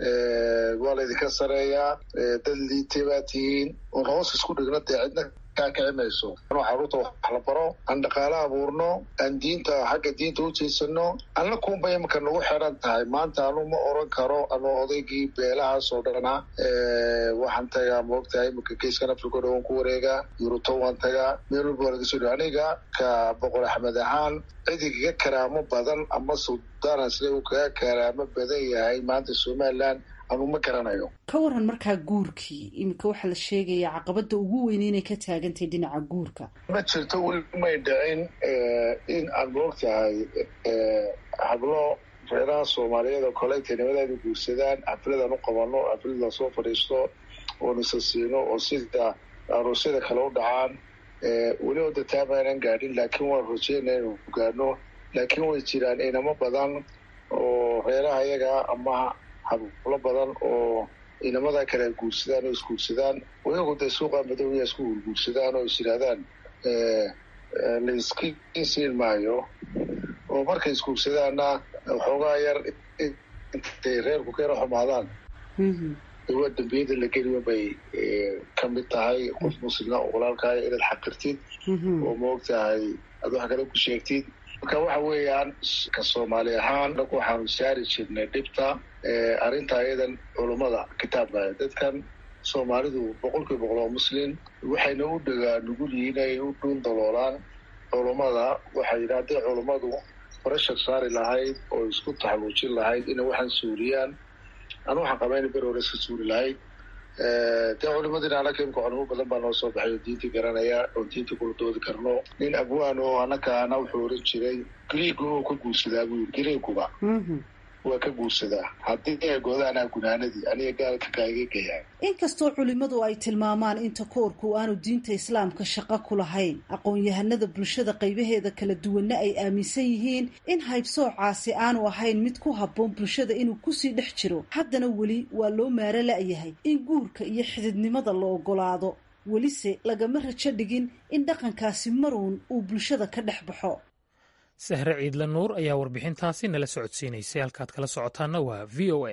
waa laydinka sareeyaa dad liitay baa tihiin oon hoos isku dhigno dee cidna kaa kici mayso anoo carruurta wax la baro aan dhaqaale abuurno aan diinta xagga diinta u jeysano anna kunba imika nagu xiran tahay maanta anu ma oran karo anoo odaygii beelahaas oo dhana waxaan tagaa maogtahay imika geeskan africa dha waan ku wareegaa yuruto waan tagaa meel walba waa laga soo dhi aniga ka boqor axmed ahaan cidigaga karaamo badan ama suldaana sida uu kaga karaamo badan yahay maanta somaliland anu ma garanayo ka waran markaa guurkii iminka waxaa la sheegayaa caqabada ugu weyn inay ka taagantahay dhinaca guurka ma jirto weli may dhicin in aad moogtahay hablo reeraha soomaaliyeed oo kale intay nimadeeda guursadaan xafladaan u qabano xaflad lasoo fadhiisto oo nisa siino oo sida aroosyada kale u dhacaan weli oo dataama aynan gaadhin laakiin waan rajeynaya inu gaadhno laakiin way jiraan inamo badan oo reeraha iyaga ama hablo badan oo inamada kale ay guursadaan oo isguursadaan iyagu dee suuqa madowya isku guurguursadaan oo is yidhaahdaan laiskiin maayo oo markay isguursadaanna waxoogaa yar intay reerku ka yaro xumaadaan waa dambiyada la geliyo bay ka mid tahay qof muslima oo walaalkaaya inaad xaqirtid oo maogtahay aad wax kale ku sheegtid marka waxa weeyaan ka soomaali ahaan anagu waxaanu saari jirnay dhibta arrinta iyadan culummada kitaabka dadkan soomaalidu boqolkiiba boqol oo muslim waxayna u dhagaa nugul yihiin ay u dhuun daloolaan culummada waxay yidhi hadday culummadu barashar saari lahayd oo isku taxaluujin lahayd inay waxaan suuriyaan anu waxaan qabaa ina ber hore iska suuri lahayd dee culimadina anaka imka culimo badan baa noo soo baxay oo diintii garanaya oo diintii kula doodi karno nin abwaan oo anakaana wuxuu oran jiray griigu oo ka guursadaa buu yiri griiguba waa ka guursadaa haddii ay goodaanaa gunaanadii aniga gaalka kaagegaya inkastoo culimmadu ay tilmaamaan in takoorku aanu diinta islaamka shaqo ku lahayn aqoon-yahanada bulshada qaybaheeda kala duwanna ay aaminsan yihiin in haybsoocaasi aanu ahayn mid ku habboon bulshada inuu kusii dhex jiro haddana weli waa loo maaro la-yahay in guurka iyo xididnimada la ogolaado welise lagama rajo dhigin in dhaqankaasi maruun uu bulshada ka dhex baxo sahre ciidla nuur ayaa warbixintaasi nala socodsiinaysay halkaad kala socotaana waa v o a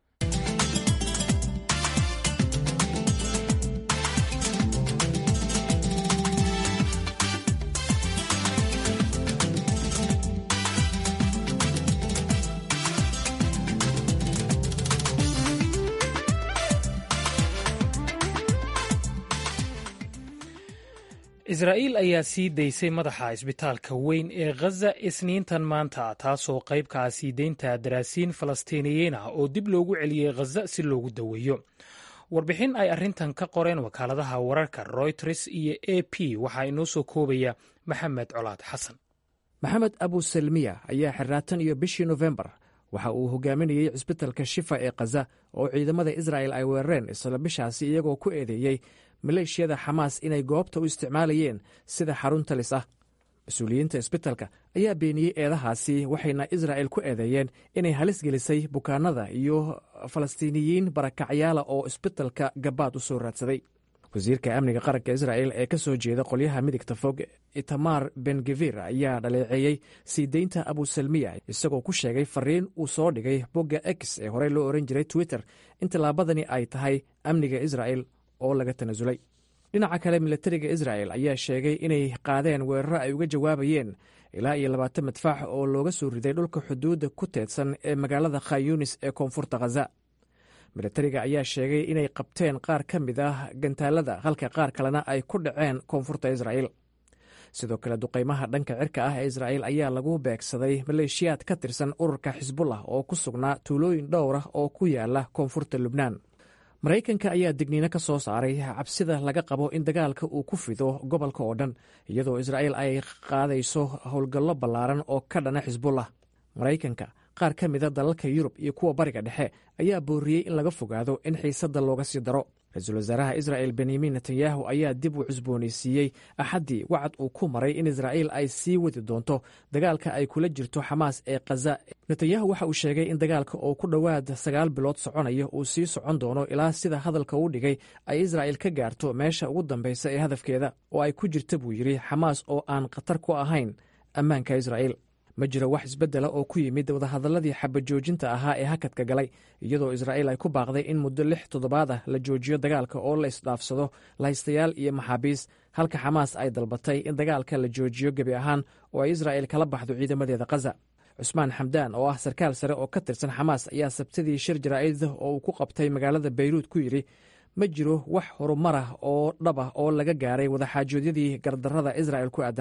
israa'iil ayaa sii daysay madaxa isbitaalka weyn ee khaza isniintan maanta taasoo qayb ka ah sii deynta daraasiin falastiiniyiin ah oo dib loogu celiyey khaza si loogu daweeyo warbixin ay arrintan ka qoreen wakaaladaha wararka royters iyo a p waxaa inoo soo koobaya maxamed colaad xasan maxamed abusalmiya ayaa xirraatan iyo bishii nofembar waxa uu hogaaminayey cisbitalka shifa ee khaza oo ciidamada israa'el ay weerareen isla bishaasi iyagoo ku eedeeyey maleeshiyada xamaas inay goobta u isticmaalayeen sida xarun talis ah mas-uuliyiinta isbitalka ayaa beeniyey eedahaasi waxayna israa'el ku eedeeyeen inay halis gelisay bukaanada iyo falastiiniyiin barakacyaala oo isbitalka gabaad u soo raadsaday wasiirka amniga qaranka israa'el ee ka soo jeeda qolyaha midigta fog itamar bengevir ayaa dhaleeceeyey sii deynta abusalmiya isagoo ku sheegay fariin uu soo dhigay bogga x ee horey loo oran jiray twitter in tallaabadani ay tahay amniga israa'el oo laga tanasulay dhinaca kale milatariga isra'el ayaa sheegay inay qaadeen weeraro ay uga jawaabayeen ilaa iyo labaatan madfaax oo looga soo riday dhulka xuduudda ku teedsan ee magaalada khayunis ee koonfurta khaza milatariga ayaa sheegay inay qabteen qaar ka mid ah gantaalada halka qaar kalena ay ku dhaceen koonfurta isra'el sidoo kale duqaymaha dhanka cirka ah ee isra'el ayaa lagu beegsaday maleeshiyaad ka tirsan ururka xisbullah oo ku sugnaa tuulooyin dhowr ah oo ku yaala koonfurta lubnaan maraykanka ayaa digniino ka soo saaray cabsida laga qabo in dagaalka uu ku fido gobolka oo dhan iyadoo israa'el ay qaadayso howlgallo ballaaran oo ka dhana xisbullah maraykanka qaar ka mida dalalka yurub iyo kuwa bariga dhexe ayaa booriyey in laga fogaado in xiisadda looga sii daro ra-iisul wasaaraha isra'el benyamin netanyahu ayaa dib u cusboonaysiiyey axaddii wacad uu ku maray in israa'il ay sii wadi doonto dagaalka ay kula jirto xamaas ee khaza netanyahu waxa uu sheegay in dagaalka oo ku dhowaad sagaal bilood soconaya uu sii socon doono ilaa sida hadalka uu dhigay ay israa'il ka gaarto meesha ugu dambaysa ee hadafkeeda oo ay ku jirta buu yidhi xamaas oo aan khatar ku ahayn ammaanka israa'il ma jiro wax isbeddela oo ku yimid wadahadalladii xabajoojinta ahaa ee hakadka galay iyadoo israa'iil ay ku baaqday in muddo lix toddobaad ah la joojiyo dagaalka oo la isdhaafsado lahaystayaal iyo maxaabiis halka xamaas ay dalbatay in dagaalka la joojiyo gebi ahaan oo ay israa'il kala baxdo ciidamadeeda khaza cusmaan xamdaan oo ah sarkaal sare oo ka tirsan xamaas ayaa sabtidii shir jaraa'id oo uu ku qabtay magaalada bayruud ku yidhi ma jiro wax horumarah oo dhab ah oo laga gaaray wadaxaajoodyadii gardarrada israa'il ku aadanaa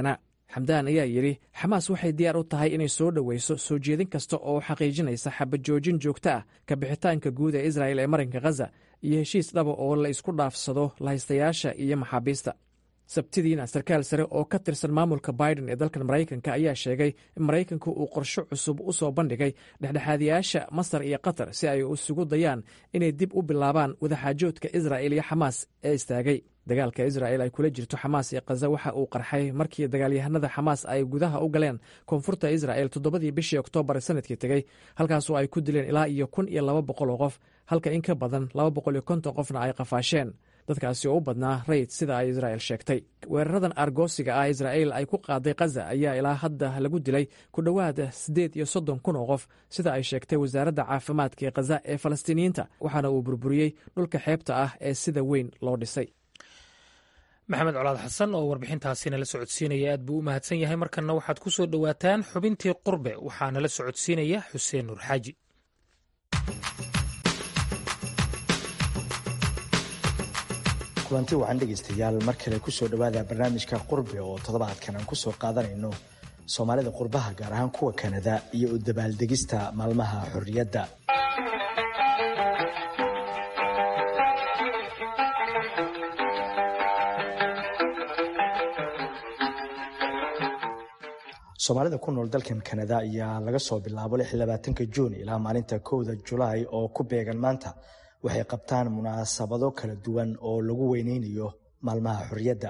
xamdaan ayaa yidhi xamaas waxay diyaar u tahay inay soo dhoweyso soo jeedin kasta oo xaqiijinaysa xabajoojin joogto ah ka bixitaanka guud ee israa'el ee marinka khaza iyo heshiis dhaba oo la isku dhaafsado lahaystayaasha iyo maxaabiista sabtidiina sarkaal sare oo ka tirsan maamulka biden ee dalkan maraykanka ayaa sheegay in maraykanku uu qorsho cusub u soo bandhigay dhexdhexaadiyaasha masar iyo qatar si ay isugu dayaan inay dib u bilaabaan wadaxaajoodka israa'il iyo xamaas ee istaagay dagaalka israa'il ay kula jirto xamaas iyo khaza waxa uu qarxay markii dagaalyahanada xamaas ay gudaha u galeen koonfurta isra'el toddobadii bishii oktoobar sanadkii tegey halkaasoo ay ku dileen ilaa iyo kun iyo laba boqol oo qof halka in ka badan laba boqol iyo konton qofna ay qafaasheen dadkaasi oo u badnaa rayid sida ay israa'el sheegtay weeraradan argoosiga ah israa'il ay ku qaaday khaza ayaa ilaa hadda lagu dilay ku dhowaad siddeed iyo soddon kun oo qof sida ay sheegtay wasaaradda caafimaadka ee khaza ee falastiiniyiinta waxaana uu burburiyey dhulka xeebta ah ee sida weyn loo dhisay maxamed colaad xasan oo warbixintaasi nala socodsiinaya aad buu u mahadsan yahay markanna waxaad ku soo dhowaataan xubintii qurbe waxaa nala socodsiinaya xuseen nuur xaaji kulanti wacan dhegaystayaal mar kale kusoo dhowaada barnaamijka qurbe oo toddobaadkan aan kusoo qaadanayno soomaalida qurbaha gaar ahaan kuwa kanada iyo u dabaaldegista maalmaha xorriyadda soomaalida ku nool dalkan kanada ayaa laga soo bilaabo ka juun ilaa maalinta kowda julaay oo ku beegan maanta waxay qabtaan munaasabado kala duwan oo lagu weyneynayo maalmaha xorriyadda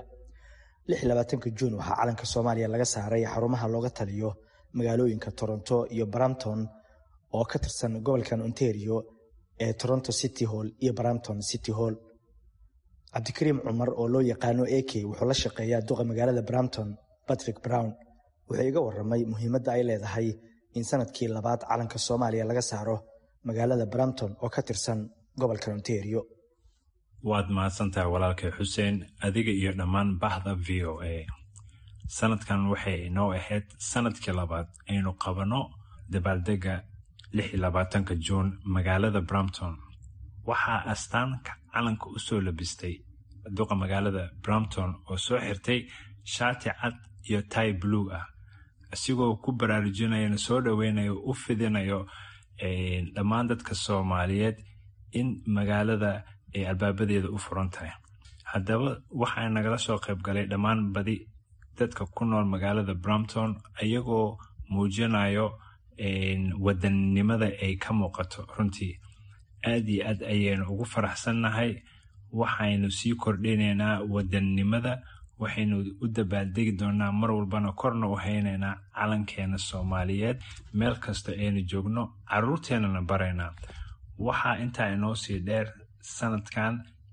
juun waxaa calanka soomaaliya laga saaray xarumaha looga taliyo magaalooyinka toronto iyo brampton oo ka tirsan gobolkan ontario ee toronto city hall iyo brampton city hall cabdikariim cumar oo loo yaqaano ak wuxuu la shaqeeyaa duqa magaalada brampton patrick brown wuxuu iga waramay muhiimadda ay leedahay in sanadkii labaad calanka soomaaliya laga saaro magaalada brampton oo ka tirsan gobolka ontario waad mahadsantahay walaalkay xuseen adiga iyo dhammaan bahda v o a sanadkan waxay inoo ahayd sanadkii labaad aynu qabanno dabaaldega ka juun magaalada brampton waxaa astaanka calanka u soo labistay duqa magaalada brampton oo soo xirtay shaati cad iyo tai blue ah isigoo ku baraarujinayana soo dhoweynayo u fidinayo dhammaan dadka soomaaliyeed in magaalada ay albaabadeeda u furan tahay haddaba waxaa nagala soo qayb galay dhammaan badi dadka ku nool magaalada brampton ayagoo muujinayo wadannimada ay ka muuqato runtii aad iyo aad ayaynu ugu faraxsannahay waxaynu sii kordhinaynaa wadannimada waxaynu u dabaaldegi doonaa mar walbana korna u haynaynaa calankeena soomaaliyeed meel kasta aynu joogno caruurteennana baraynaa waxaa intaa inoo sii dheer sanadkan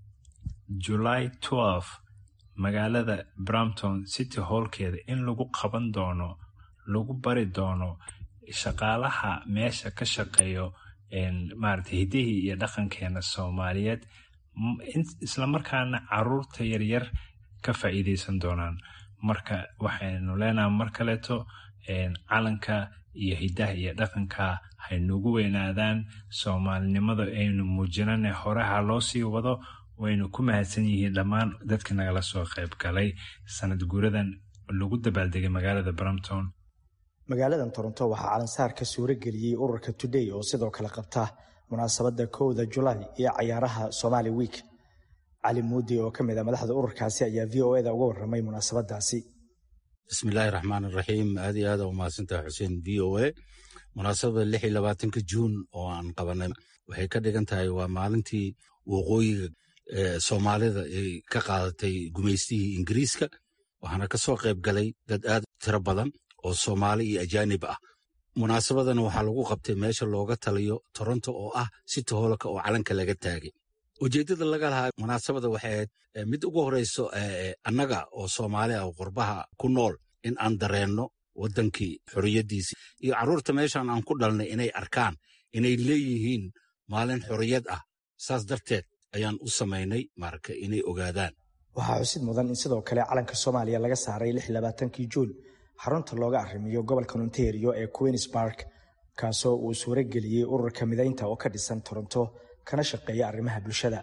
july magaalada brampton city hallkeeda in lagu qaban doono lagu bari doono shaqaalaha meesha ka shaqeeyo maarata hidihii iyo dhaqankeena soomaaliyeed islamarkaana caruurta yaryar ka faa'iideysan doonaan marka waxaynu leenaha mar kaleeto calanka iyo hidaha iyo dhaqanka haynugu weynaadaan soomaalinimada aynu muujinane horeha loo sii wado waynu ku mahadsan yihiin dhammaan dadka nagala soo qayb galay sanad guuradan lagu dabaaldegay magaalada brampton magaaladan toronto waxaa calansaarka suuro geliyey ururka today oo sidoo kale qabta munaasabadda kowda julaay iyo cayaaraha somali week cali muudi oo ka mid a madaxda ururkaasi ayaa v o eda uga warramay munaasabadaasi bismillaahi raxmaan iraxiim aad iyo aada umahadsantaha xuseen v o a munaasabada lix iyo labaatanka juun oo aan qabanay waxay ka dhigan tahay waa maalintii waqooyiga soomaalida ay ka qaadatay gumaystihii ingiriiska waxaana ka soo qayb galay dad aad tiro badan oo soomaali iyo ajaanib ah munaasabadana waxaa lagu qabtay meesha looga taliyo toronto oo ah city hoolka oo calanka laga taagay ujeeddada laga lahaa munaasabada waxay ahayd mid ugu horeyso annaga oo soomaali ah oo qurbaha ku nool in aan dareenno waddankii xorriyaddiisii iyo carruurta meeshan aan ku dhalnay inay arkaan inay leeyihiin maalin xorriyad ah saas darteed ayaan u samaynay marka inay ogaadaan waxaa xusid mudan in sidoo kale calanka soomaaliya laga saaray kii juun xarunta looga arrimiyo gobolka ontario ee queens bark kaasoo uu suuro geliyey ururka midaynta oo ka dhisan toronto kana shaqeeya arrimaha bulshada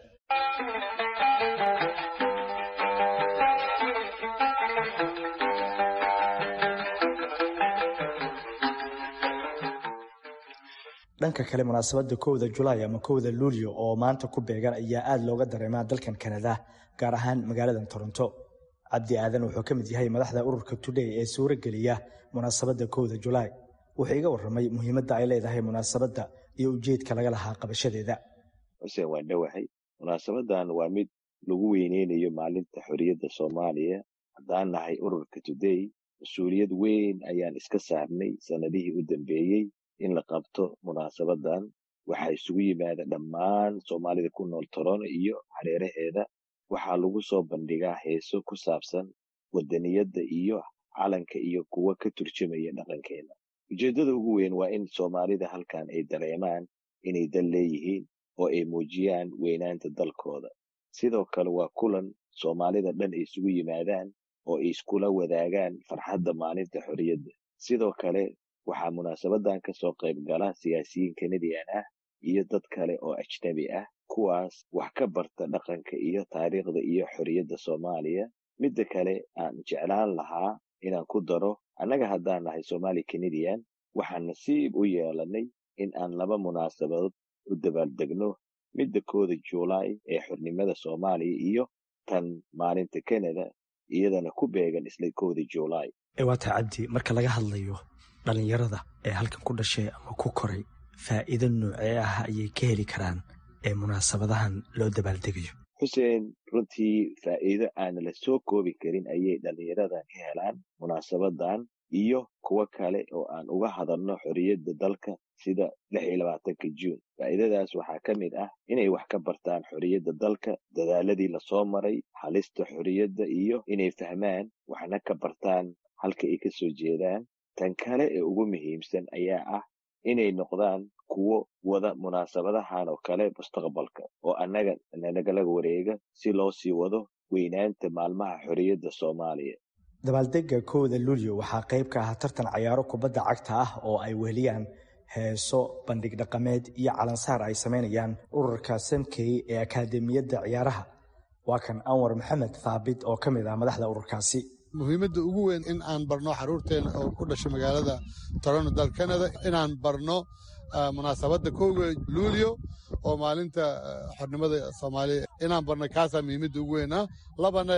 dhanka kale munaasabadda kowda julaay ama kowda luulyo oo maanta ku beegan ayaa aad looga dareemaa dalkan kanada gaar ahaan magaaladan toronto cabdi aadan wuxuu ka mid yahay madaxda ururka today ee suuro geliya munaasabadda kowda julaay wuxuu iga warramay muhiimadda ay leedahay munaasabadda iyo ujeedka laga lahaa qabashadeeda xuseen waan dhowahay munaasabadan waa mid lagu weyneynayo maalinta xorriyadda soomaaliya haddaan nahay ururka today mas-uuliyad weyn ayaan iska saarnay sannadihii u dambeeyey in la qabto munaasabadan waxaa isugu yimaada dhammaan soomaalida ku nool torono iyo hareeraheeda waxaa lagu soo bandhigaa heeso ku saabsan wadaniyadda iyo calanka iyo kuwa ka turjumaya dhaqankeena ujeeddada ugu weyn waa in soomaalida halkan ay dareemaan inay dal leeyihiin oo ay muujiyaan weynaanta dalkooda sidoo kale waa kulan soomaalida dhan ay isugu yimaadaan oo ay iskula wadaagaan farxadda maalinta xorriyadda sidoo kale waxaa munaasabadan ka soo qayb gala siyaasiyiin kanadian ah iyo dad kale oo ajnabi ah kuwaas wax ka barta dhaqanka iyo taariikhda iyo xorriyadda soomaaliya midda kale aan jeclaan lahaa inaan ku daro annaga haddaan nahay somaali canadian waxaan nasiib u yeelanay in aan laba munaasabadood u dabaaldegno midda kooda juulaay ee xornimada soomaaliya iyo tan maalinta canada iyadana ku beegan isla kooda juulaay waata cabdi marka laga hadlayo dhallinyarada ee halkan ku dhashay ama ku koray faa'iido noocee ah ayay ka heli karaan ee munaasabadahan loo dabaaldegayo xuseen runtii faa'iido aan la soo koobi karin ayay dhallinyaradan ka helaan munaasabadan iyo kuwo kale oo aan uga hadalno xorriyadda dalka sida lix iyo labaatanka juun faa'iidadaas waxaa ka mid ah inay wax ka bartaan xorriyadda dalka dadaaladii lasoo maray halista xorriyadda iyo inay fahmaan waxna ka bartaan halka ay ka soo jeedaan tan kale ee ugu muhiimsan ayaa ah inay noqdaan kuwo wada munaasabadahan oo kale mustaqbalka oo annaga nanagala wareega si loo sii wado weynaanta maalmaha xorriyadda soomaaliya dabaaldega kowda luulyo waxaa qayb ka ah tartan cayaaro kubadda cagta ah oo ay weheliyaan heeso bandhig dhaqameed iyo calansaar ay samaynayaan ururka samkey ee akaademiyadda ciyaaraha waa kan anwar maxamed thaabit oo ka mid ah madaxda ururkaasi muhiimadda ugu weyn in aan barno xaruurteena oo ku dhashay magaalada toronto dal canada inaan barno munaasabadda kowga luulyo oo maalinta xornimada soomaaliya inaan barno kaasaa muhiimadda ugu weyn ah labana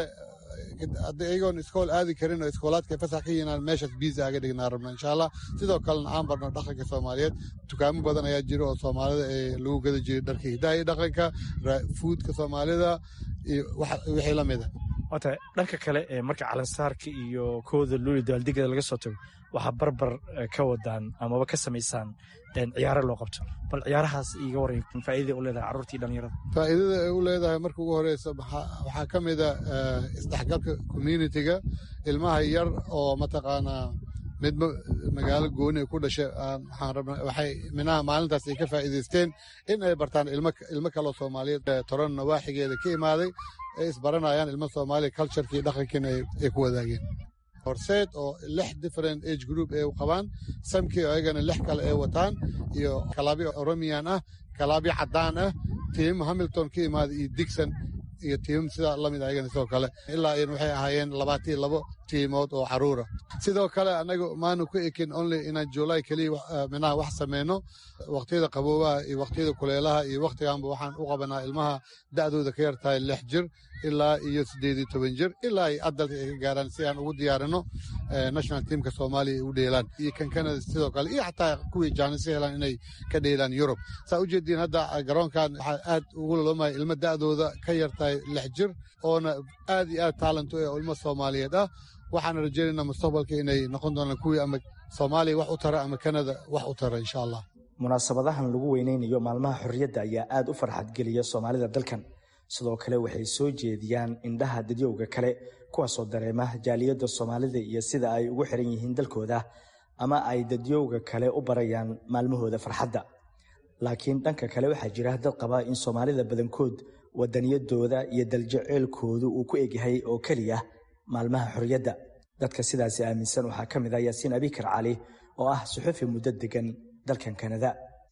iyagoon iskool aadi karin oo iskoolaadka fasax ka yihiin meeshaas biisa aga dhignaa rabno insha allah sidoo kalena aan barno dhaqanka soomaaliyeed dukaamo badan ayaa jira oo soomaalida ee lagu gada jiray dharka hidaha iyo dhaqanka fuudka soomaalida iyo wixii la mida wata dhanka kale ee marka calansaarka iyo kooda luuli dabaaldegada laga soo tago waxaa barbar ka wadaan amaba ka samaysaan ciyaaro loo qabto bal ciyaarahaas iga waray faa'iidada u leedahay carruurtii dhalinyarada faa'iidada ay u leedahay marka ugu horeysa waxaa ka mid a isdhexgalka communitiga ilmaha yar oo mataqaanaa midba magaalo gooni ay ku dhashay waxaan rabna waxay minaha maalintaas ay ka faa'iidaysteen in ay bartaan ilmo kaloo soomaaliyeed toron nawaaxigeeda ka imaaday ay isbaranayaan ilmo soomaaliya culturekii dhaqankiina ay ku wadaageen horseed oo lix different age group ay qabaan samkii oo ayagana lix kale ay wataan iyo kalaabyo oromiyan ah kalaabyo caddaan ah tiim hamilton ka imaaday iyo digson iyo tiimam sidaa lamid ayagana sidoo kale ilaa iyan waxay ahaayeen labaatiyo labo tiimood oo caruura sidoo kale annaga maanu ku ekin only inaan juulaay keliya minaha wax sameyno waqtiyada qaboobaha iyo waqtiyada kuleelaha iyo waqtiganba waxaan u qabanaa ilmaha da'dooda ka yar tahay lix jir ilaa iyo siddeed iyo toban jir ilaa ay adalka ay ka gaaraan si aan ugu diyaarino national teamka soomaaliya ay u dheelaan iyo kan canada sidoo kale iyo xataa kuwii jaanisi helaan inay ka dheelaan yurub saa u jeediin hadda garoonkan waxaa aad ugu laloomaya ilmo da'dooda ka yar tahay lix jir oona aad iyo aad taalent u eh oo ilmo soomaaliyeed ah waxaana rajaynaynaa mustaqbalka inay noqon doonaan kuwii ama soomaaliya wax u tara ama kanada wax u tara insha allah munaasabadahan lagu weyneynayo maalmaha xorriyadda ayaa aad u farxadgeliya soomaalida dalkan sidoo kale waxay soo jeediyaan indhaha dadyowga kale kuwaasoo dareema jaaliyadda soomaalida iyo sida ay ugu xiran yihiin dalkooda ama ay dadyowga kale u barayaan maalmahooda farxadda laakiin dhanka kale waxaa jira dad qaba in soomaalida badankood wadaniyadooda iyo daljeceelkoodu uu ku egyahay oo keliya maalmaha xorriyadda dadka sidaasi aaminsan waxaa ka mid ah yaasiin abikar cali oo ah suxufi muddo degan dalkan kanada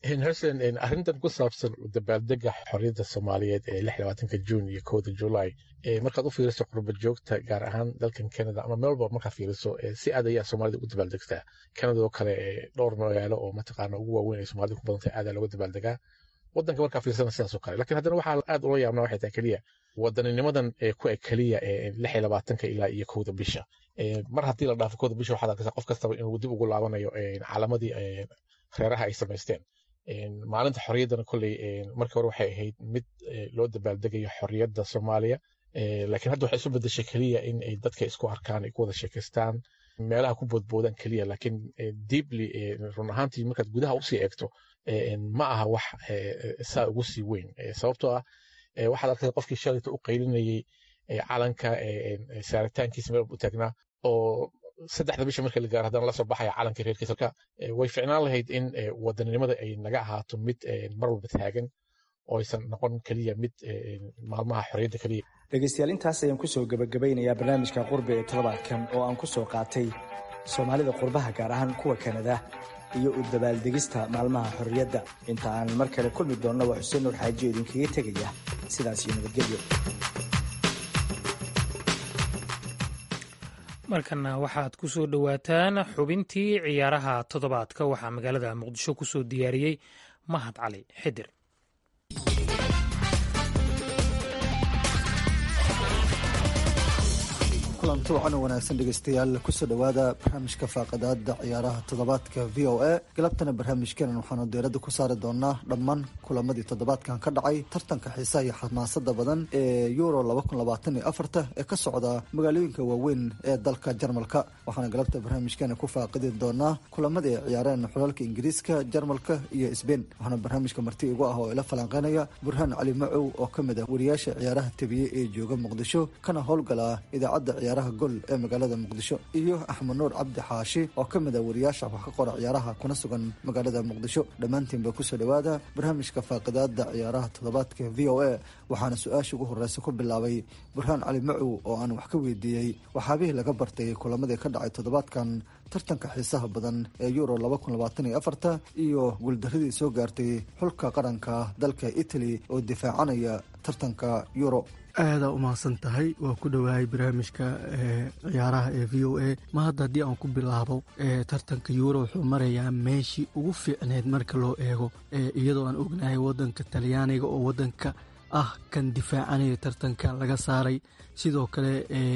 xuseen arrintan ku saabsan dabaaldega xorriyadda soomaaliyeed ee lix labaatanka juun iyo kowda julaay markaad u fiiriso qurba joogta gaar ahaan dalkan canada ama meelba markaad fiiriso si aad ayaa soomaalida ugu dabaaldegtaa canada oo kale dhowr magaalo oo mataqaana ugu waaweyn ay soomaalida ku badantay aadaa looga dabaaldegaa wadanka markaa fiirsana sidaas oo kale lakiin haddana waxaa aad ula yaabnaa waxay tahay keliya wadaninimadan ku eg keliya lix iyo labaatanka ilaa iyo kowda bisha mar haddii la dhaafo kowda bisha waxaad arkaysaa qof kastaba inuu dib ugu laabanayo calamadii reeraha ay samaysteen maalinta xorriyaddana kolley markii hore waxay ahayd mid loo dabaaldegayo xorriyadda soomaaliya laakiin hadda waxay isu bedeshay keliya in ay dadka isku arkaan ay ku wada sheekaystaan meelaha ku boodboodaan keliya laakiin deeply run ahaantii markaad gudaha usii eegto ma aha wax saa ugu sii weyn sababtoo ah waxaad arkaysa qofkii shalayta u qaylinayay calanka saaritaankiisa meel u taagnaa oo saddexda bisha marka la gaaro haddana lasoo baxaya calankii reerkiisa marka way ficnaan lahayd in wadaninimada ay naga ahaato mid mar walba taagan oo aysan noqon keliya mid maalmaha xorriyadda keliya dhegaystayaal intaas ayaan kusoo gebagabeynayaa barnaamijka qurbe ee toddobaadkan oo aan ku soo qaatay soomaalida qurbaha gaar ahaan kuwa kanada iyo u dabaaldegista maalmaha xorriyadda inta aan mar kale kulmi doonna waa xuseen nuur xaajiyo idinkaga tegaya sidaas iyo nabadgelyo markana waxaad ku soo dhowaataan xubintii ciyaaraha toddobaadka waxaa magaalada muqdisho ku soo diyaariyey mahad cali xidir kulanti wacan wanaagsan dhegeystayaal kusoo dhowaada barnaamijka faaqadaada ciyaaraha toddobaadka v o a galabtana barnaamijkeenan waxaanu diiradda ku saari doonaa dhammaan kulamadii toddobaadkan ka dhacay tartanka xiisaha iyo xamaasada badan ee euro ee ka socda magaalooyinka waaweyn ee dalka jarmalka waxaana galabta barnaamijkeena ku faaqidi doonaa kulamadii ay ciyaareen xulalka ingiriiska jarmalka iyo sbein waxaana barnaamijka marti igu ah oo ila falanqeynaya burhaan cali macow oo ka mid ah wariyaasha ciyaaraha tebiye ee jooga muqdisho kana howlgala idaacadda ciyaaraha gol ee magaalada muqdisho iyo axmed nuur cabdi xaashi oo ka mid ah wariyaasha wax ka qora ciyaaraha kuna sugan magaalada muqdisho dhammaantiinba kusoo dhowaada barnaamijka faaqidaada ciyaaraha toddobaadka v o a waxaana su-aasha ugu horeysa ku bilaabay burhaan cali macow oo aan wax ka weydiiyey waxaabihii laga bartay kulamadii ka dhacay toddobaadkan tartanka xiisaha badan ee euro iyo guuldaradii soo gaartay xulka qaranka dalka italy oo difaacanaya tartanka euro aadaa umahadsan tahay waa ku dhowahay barnaamijka ciyaaraha ee v o a ma hadda haddii aan ku bilaabo tartanka euro wuxuu marayaa meeshii ugu fiicneyd marka loo eego iyadoo aan ognahay wadanka talyaaniga oo wadanka ah kan difaacanaya tartanka laga saaray sidoo kale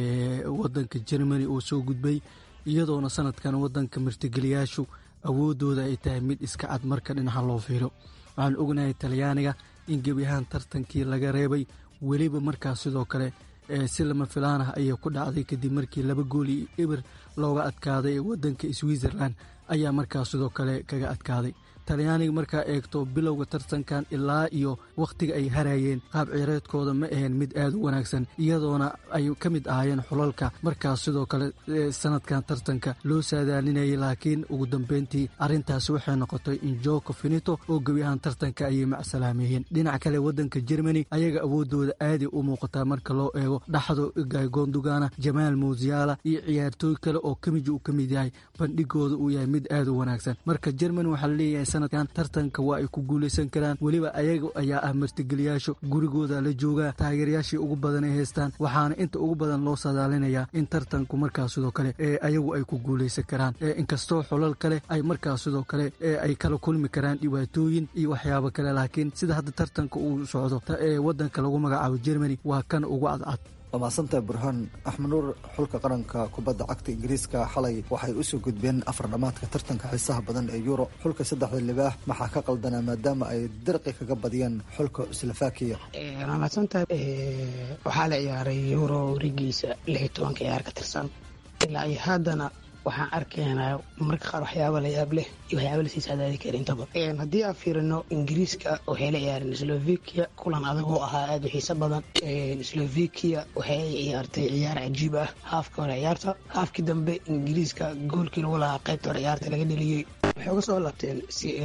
wadanka germany oo soo gudbay iyadoona sanadkan wadanka martigeliyaashu awoodooda ay tahay mid iska cad marka dhinaca loo fiiro waxaan ognahay talyaaniga in gebi ahaan tartankii laga reebay weliba markaas sidoo kale si lama filaan ah ayay ku dhacday kadib markii laba gool iyo eber looga adkaaday wadanka switzerland ayaa markaas sidoo kale kaga adkaaday talyaaniga markaa eegto bilowga tartankan ilaa iyo wakhtiga ay harayeen qaab ciyareedkooda ma aheen mid aad u wanaagsan iyadoona ay ka mid ahaayeen xulalka markaas sidoo kale sanadkan tartanka loo saadaalinayay laakiin ugu dambeyntii arrintaasi waxay noqotay in joko finito oo gebi ahaan tartanka ayay macsalaameeyeen dhinaca kale wadanka germany ayaga awoodooda aaday u muuqataa marka loo eego dhaxdo gondugana jamaal muusiyaala iyo ciyaartooy kale oo kamiji uu ka mid yahay bandhigooda uu yahay mid aad u wanaagsan marka germany waxaa laleeyahay sanadkan tartanka waa ay ku guuleysan karaan weliba ayaga ayaa ah martigeliyaashu gurigooda la joogaa taageerayaashii ugu badan ay haystaan waxaana inta ugu badan loo sadaalinayaa in tartanku markaas sidoo kale ee ayagu ay ku guuleysan karaan inkastoo xolal kale ay markaas sidoo kale ay kala kulmi karaan dhibaatooyin iyo waxyaabo kale laakiin sida hadda tartanka uu socdo ee wadanka lagu magacaabo germany waa kan ugu cadcad waa mahadsantahay burhaan axmed nuur xulka qaranka kubadda cagta ingiriiska xalay waxay usoo gudbeen afar dhammaadka tartanka xiisaha badan ee euro xulka saddexda libaax maxaa ka qaldanaa maadaama ay dirqi kaga badiyeen xulka slovakiya waa mahadsantahay waxaa la ciyaaray euro warigiisa lix iyo tobanka ciyaar ka tirsan ilaa iyo haddana waxaan arkaynaa marka qaar waxyaaba la yaab leh iyo waxyaaba lasii sadaadi kara intaba haddii aan fiirino ingiriiska waxay la ciyaareen slovakia kulan adag oo ahaa aada u xiiso badan slovakia waxay ciyaartay ciyaar cajiib ah haafka hore ciyaarta haafkii dambe ingiriiska goolkii lagu lahaa qaybta hore ciyaarta laga dheliyey waxay uga soo laabteen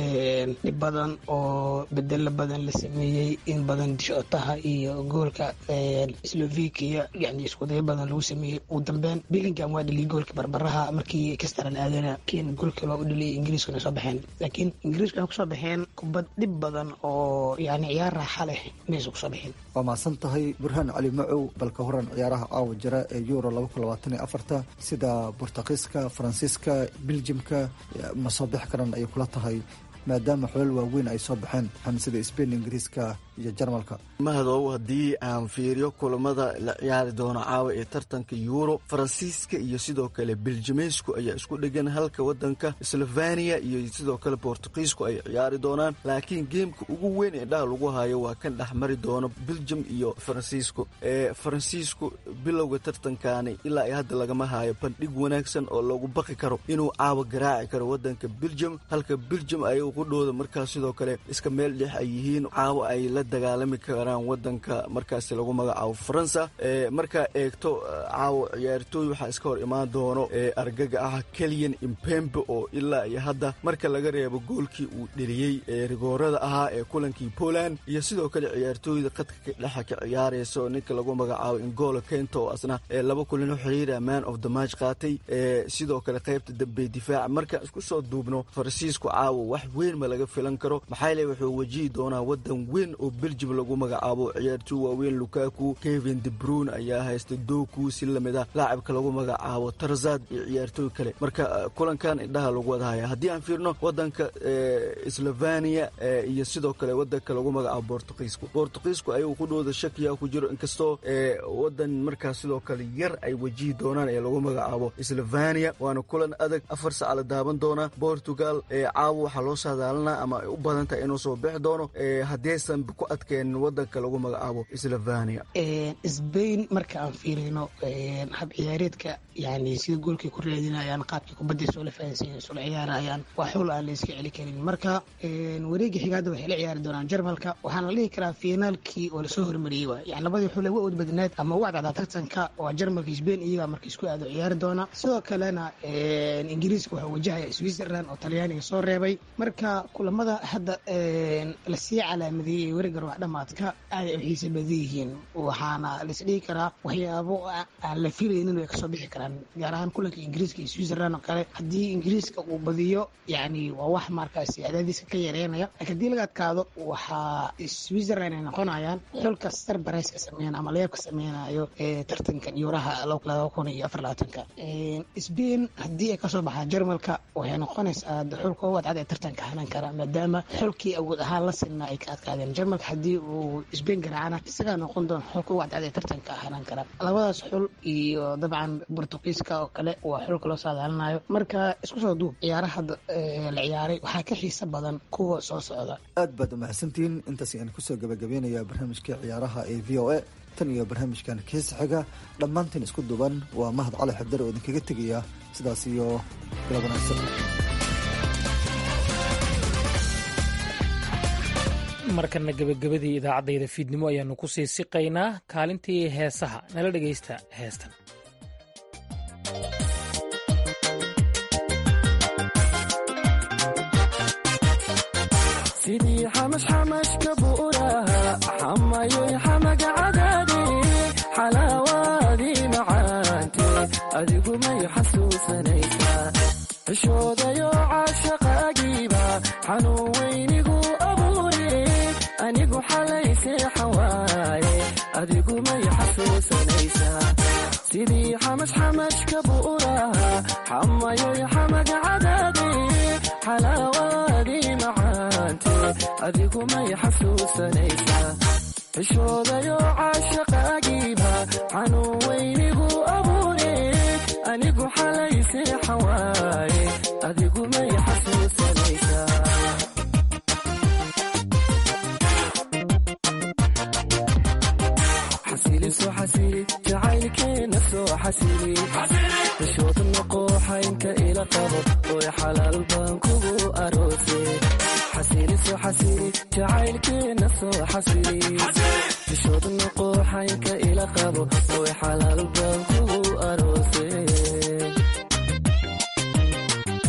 dhib badan oo bedelo badan la sameeyey in badan dishootaha iyo goolka slovakia yani iskudayo badan lagu sameeyey ugu dambeyn billingham waa dheliyey goolka barbaraha markii kastaran aadana kiin golkii loo u dhaliyay ingiriiskuna soo baxeen laakiin ingiriiska waxay kusoo baxeen kubad dhib badan oo yani ciyaar raaxa leh maysa kusoo baxeen waa mahadsan tahay burhaan cali macow balka horan ciyaaraha caawa jira ee euro afarta sida bortuqiiska faransiiska biljimka ma soo bixi karan ayay kula tahay maadaama xolal waaweyn ay soo baxeen sida sbain ingiriiska iyo jarmalka mahadow haddii aan fiiriyo kulamada la ciyaari doono caawa ee tartanka yuuro faransiiska iyo sidoo kale beljimeysku ayaa isku dhegan halka wadanka sloveniya iyo sidoo kale bortuqiisku ay ciyaari doonaan laakiin geemka ugu weyn ee dhaha lagu hayo waa kan dhex mari doono beljum iyo faransiisku ee faransiisku bilowga tartankani ilaa ay hadda lagama hayo bandhig wanaagsan oo lagu baqi karo inuu caawa garaaci karo wadanka beljum halka beljum ay qudhooda markaas sidoo kale iska meel dhex ay yihiin caawa ay la dagaalami karaan wadanka markaasi lagu magacaabo faransa markaa eegto caawa ciyaartooy waxaa iska hor imaan doono argaga ah keliyan impembe oo ilaa iyo hadda marka laga reebo goolkii uu dheliyey ee rigoorada ahaa ee kulankii poland iyo sidoo kale ciyaartooyda qadka dhexa ka ciyaaraysa oo ninka lagu magacaabo ingolo kento oo asna laba kulino xiriira man of the match qaatay sidoo kale qaybta dambe difaaca markaan isku soo duubno faransiisku caawa wax weyn ma laga filan karo maxaa le wuxuu wajihi doonaa wadan weyn oo beljum lagu magacaabo ciyaartooy waaweyn lukaku kevin debrun ayaa haysta doku si lamid ah laacibka lagu magacaabo tarzad iyo ciyaartooy kale marka kulankan indhaha lagu wadahaya haddii aan fiirno wadanka sloveniya iyo sidoo kale wadanka lagu magacaabo bortuqiisku bortuqiisku ayagu qudhooda shakiya ku jiro inkastoo wadan markaas sidoo kale yar ay wajihi doonaan ee lagu magacaabo sloveniya waana kulan adag afar saca la daaban doonaa portugal caawa waxaa loo saadaalinaa ama ay u badan tahay inuu soo bixi doono haddaysan ku adkeenin wadanka lagu magacaabo sloveniya sbain marka aan fiirino hab ciyaareedka yani sida goolkay ku raadinayaan qaabkii kubadda isula fahansiin isula ciyaarayaan waa xul aan la iska celi karin marka wareega xigaada waxay la ciyaari doonaan jarmalka waxaana la dhihi karaa finaalkii oo lasoo hormariyey waay yani labadii xul ee wa badnaad ama uga cadcada tartanka waa jarmalka sbain iyagaa marka isku aado ciyaari doona sidoo kalena ingiriiska waxaa wajahaya switzerland oo talyaaniga soo reebay marka kulamada hadda lasii calaamadeeyey ee werigar wax dhamaadka aaday u xiisa badan yihiin waxaana laisdhihi karaa waxyaabo aan la filaynin way kasoo bixi karaan gaar ahaan kulanka ingiriiska iyo switzerland oo kale haddii ingiriiska uu badiyo yani waa wax markaasi cadaadiiska ka yareynaya laakiin haddii laga adkaado waxaa switzerland ay noqonayaan xulka sarbareyska sameyn ama leebka sameynayo ee tartankan yuuraha laba kun iyo afar labaatanka sbain haddii ay kasoo baxaan jarmalka waxay noqonaysaa xulka ugu adcad ee tartanka hanan kara maadaama xulkii awood ahaan la sinna ay ka adkaadeen jarmalka haddii uu sbain garaacana isagaa noqon doona xulka ugu adcad ee tartanka hanan kara labadaas xul iyo dabcan bortuqiiska oo kale waa xulka loo saadaalinayo marka isku soo duub ciyaaraha la ciyaaray waxaa ka xiisa badan kuwa soo socda aad baad umahadsantihiin intaas ayaan kusoo gabagabeynaya barnaamijka ciyaaraha ee v o a tan iyo barnaamijkan kiisa xiga dhammaantiin isku duban waa mahad cali xabdar oo idinkaga tegaya sidaas iyo bila wanaagsan markana gebagabadii idaacaddayda fiidnimo ayaannu ku sii siqaynaa kaalintii heesaha nala dhegaysta heestan sidii xamashxamashka buuraha xamayoy xamaga cadaade xalaawaadii macaante adigu may xasuusanaysaa xishoodayo caashaqaagiiba xanuun weynigu abuure anigu xalay seexan waaye adigu may xasuusanaysaa sidii xamashxamashka buuraha xamayoy xamaga cadaade xalaawaadii macaante adigu may xasuusanaysaa xishoodayo caashaqaagiiba xanuun weynigu abuure anigu xalay seexan waaye adigu may xasuusanaysaa xasiliso xasili jacaylkeena soo xasili xishood noqo xaynka ila qabo oy xalaal baan kugu aroose xasiliso xasili jacaylkeena soo xasili xishood noqo xaynka ila qabo oy xalaal baan kugu aroose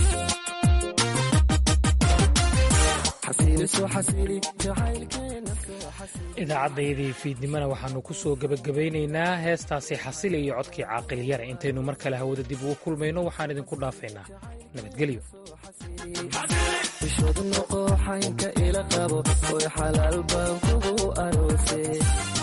xasiliso xasili jacaylkeena idaacaddaydii fiidnimona waxaannu ku soo gebagabaynaynaa heestaasi xasile iyo codkii caaqil yare intaynu mar kale hawada dib ugu kulmayno waxaan idinku dhaafaynaa nabadgelyo bishood noqo xaynka ila qabo oy xalaal baan kugu aroose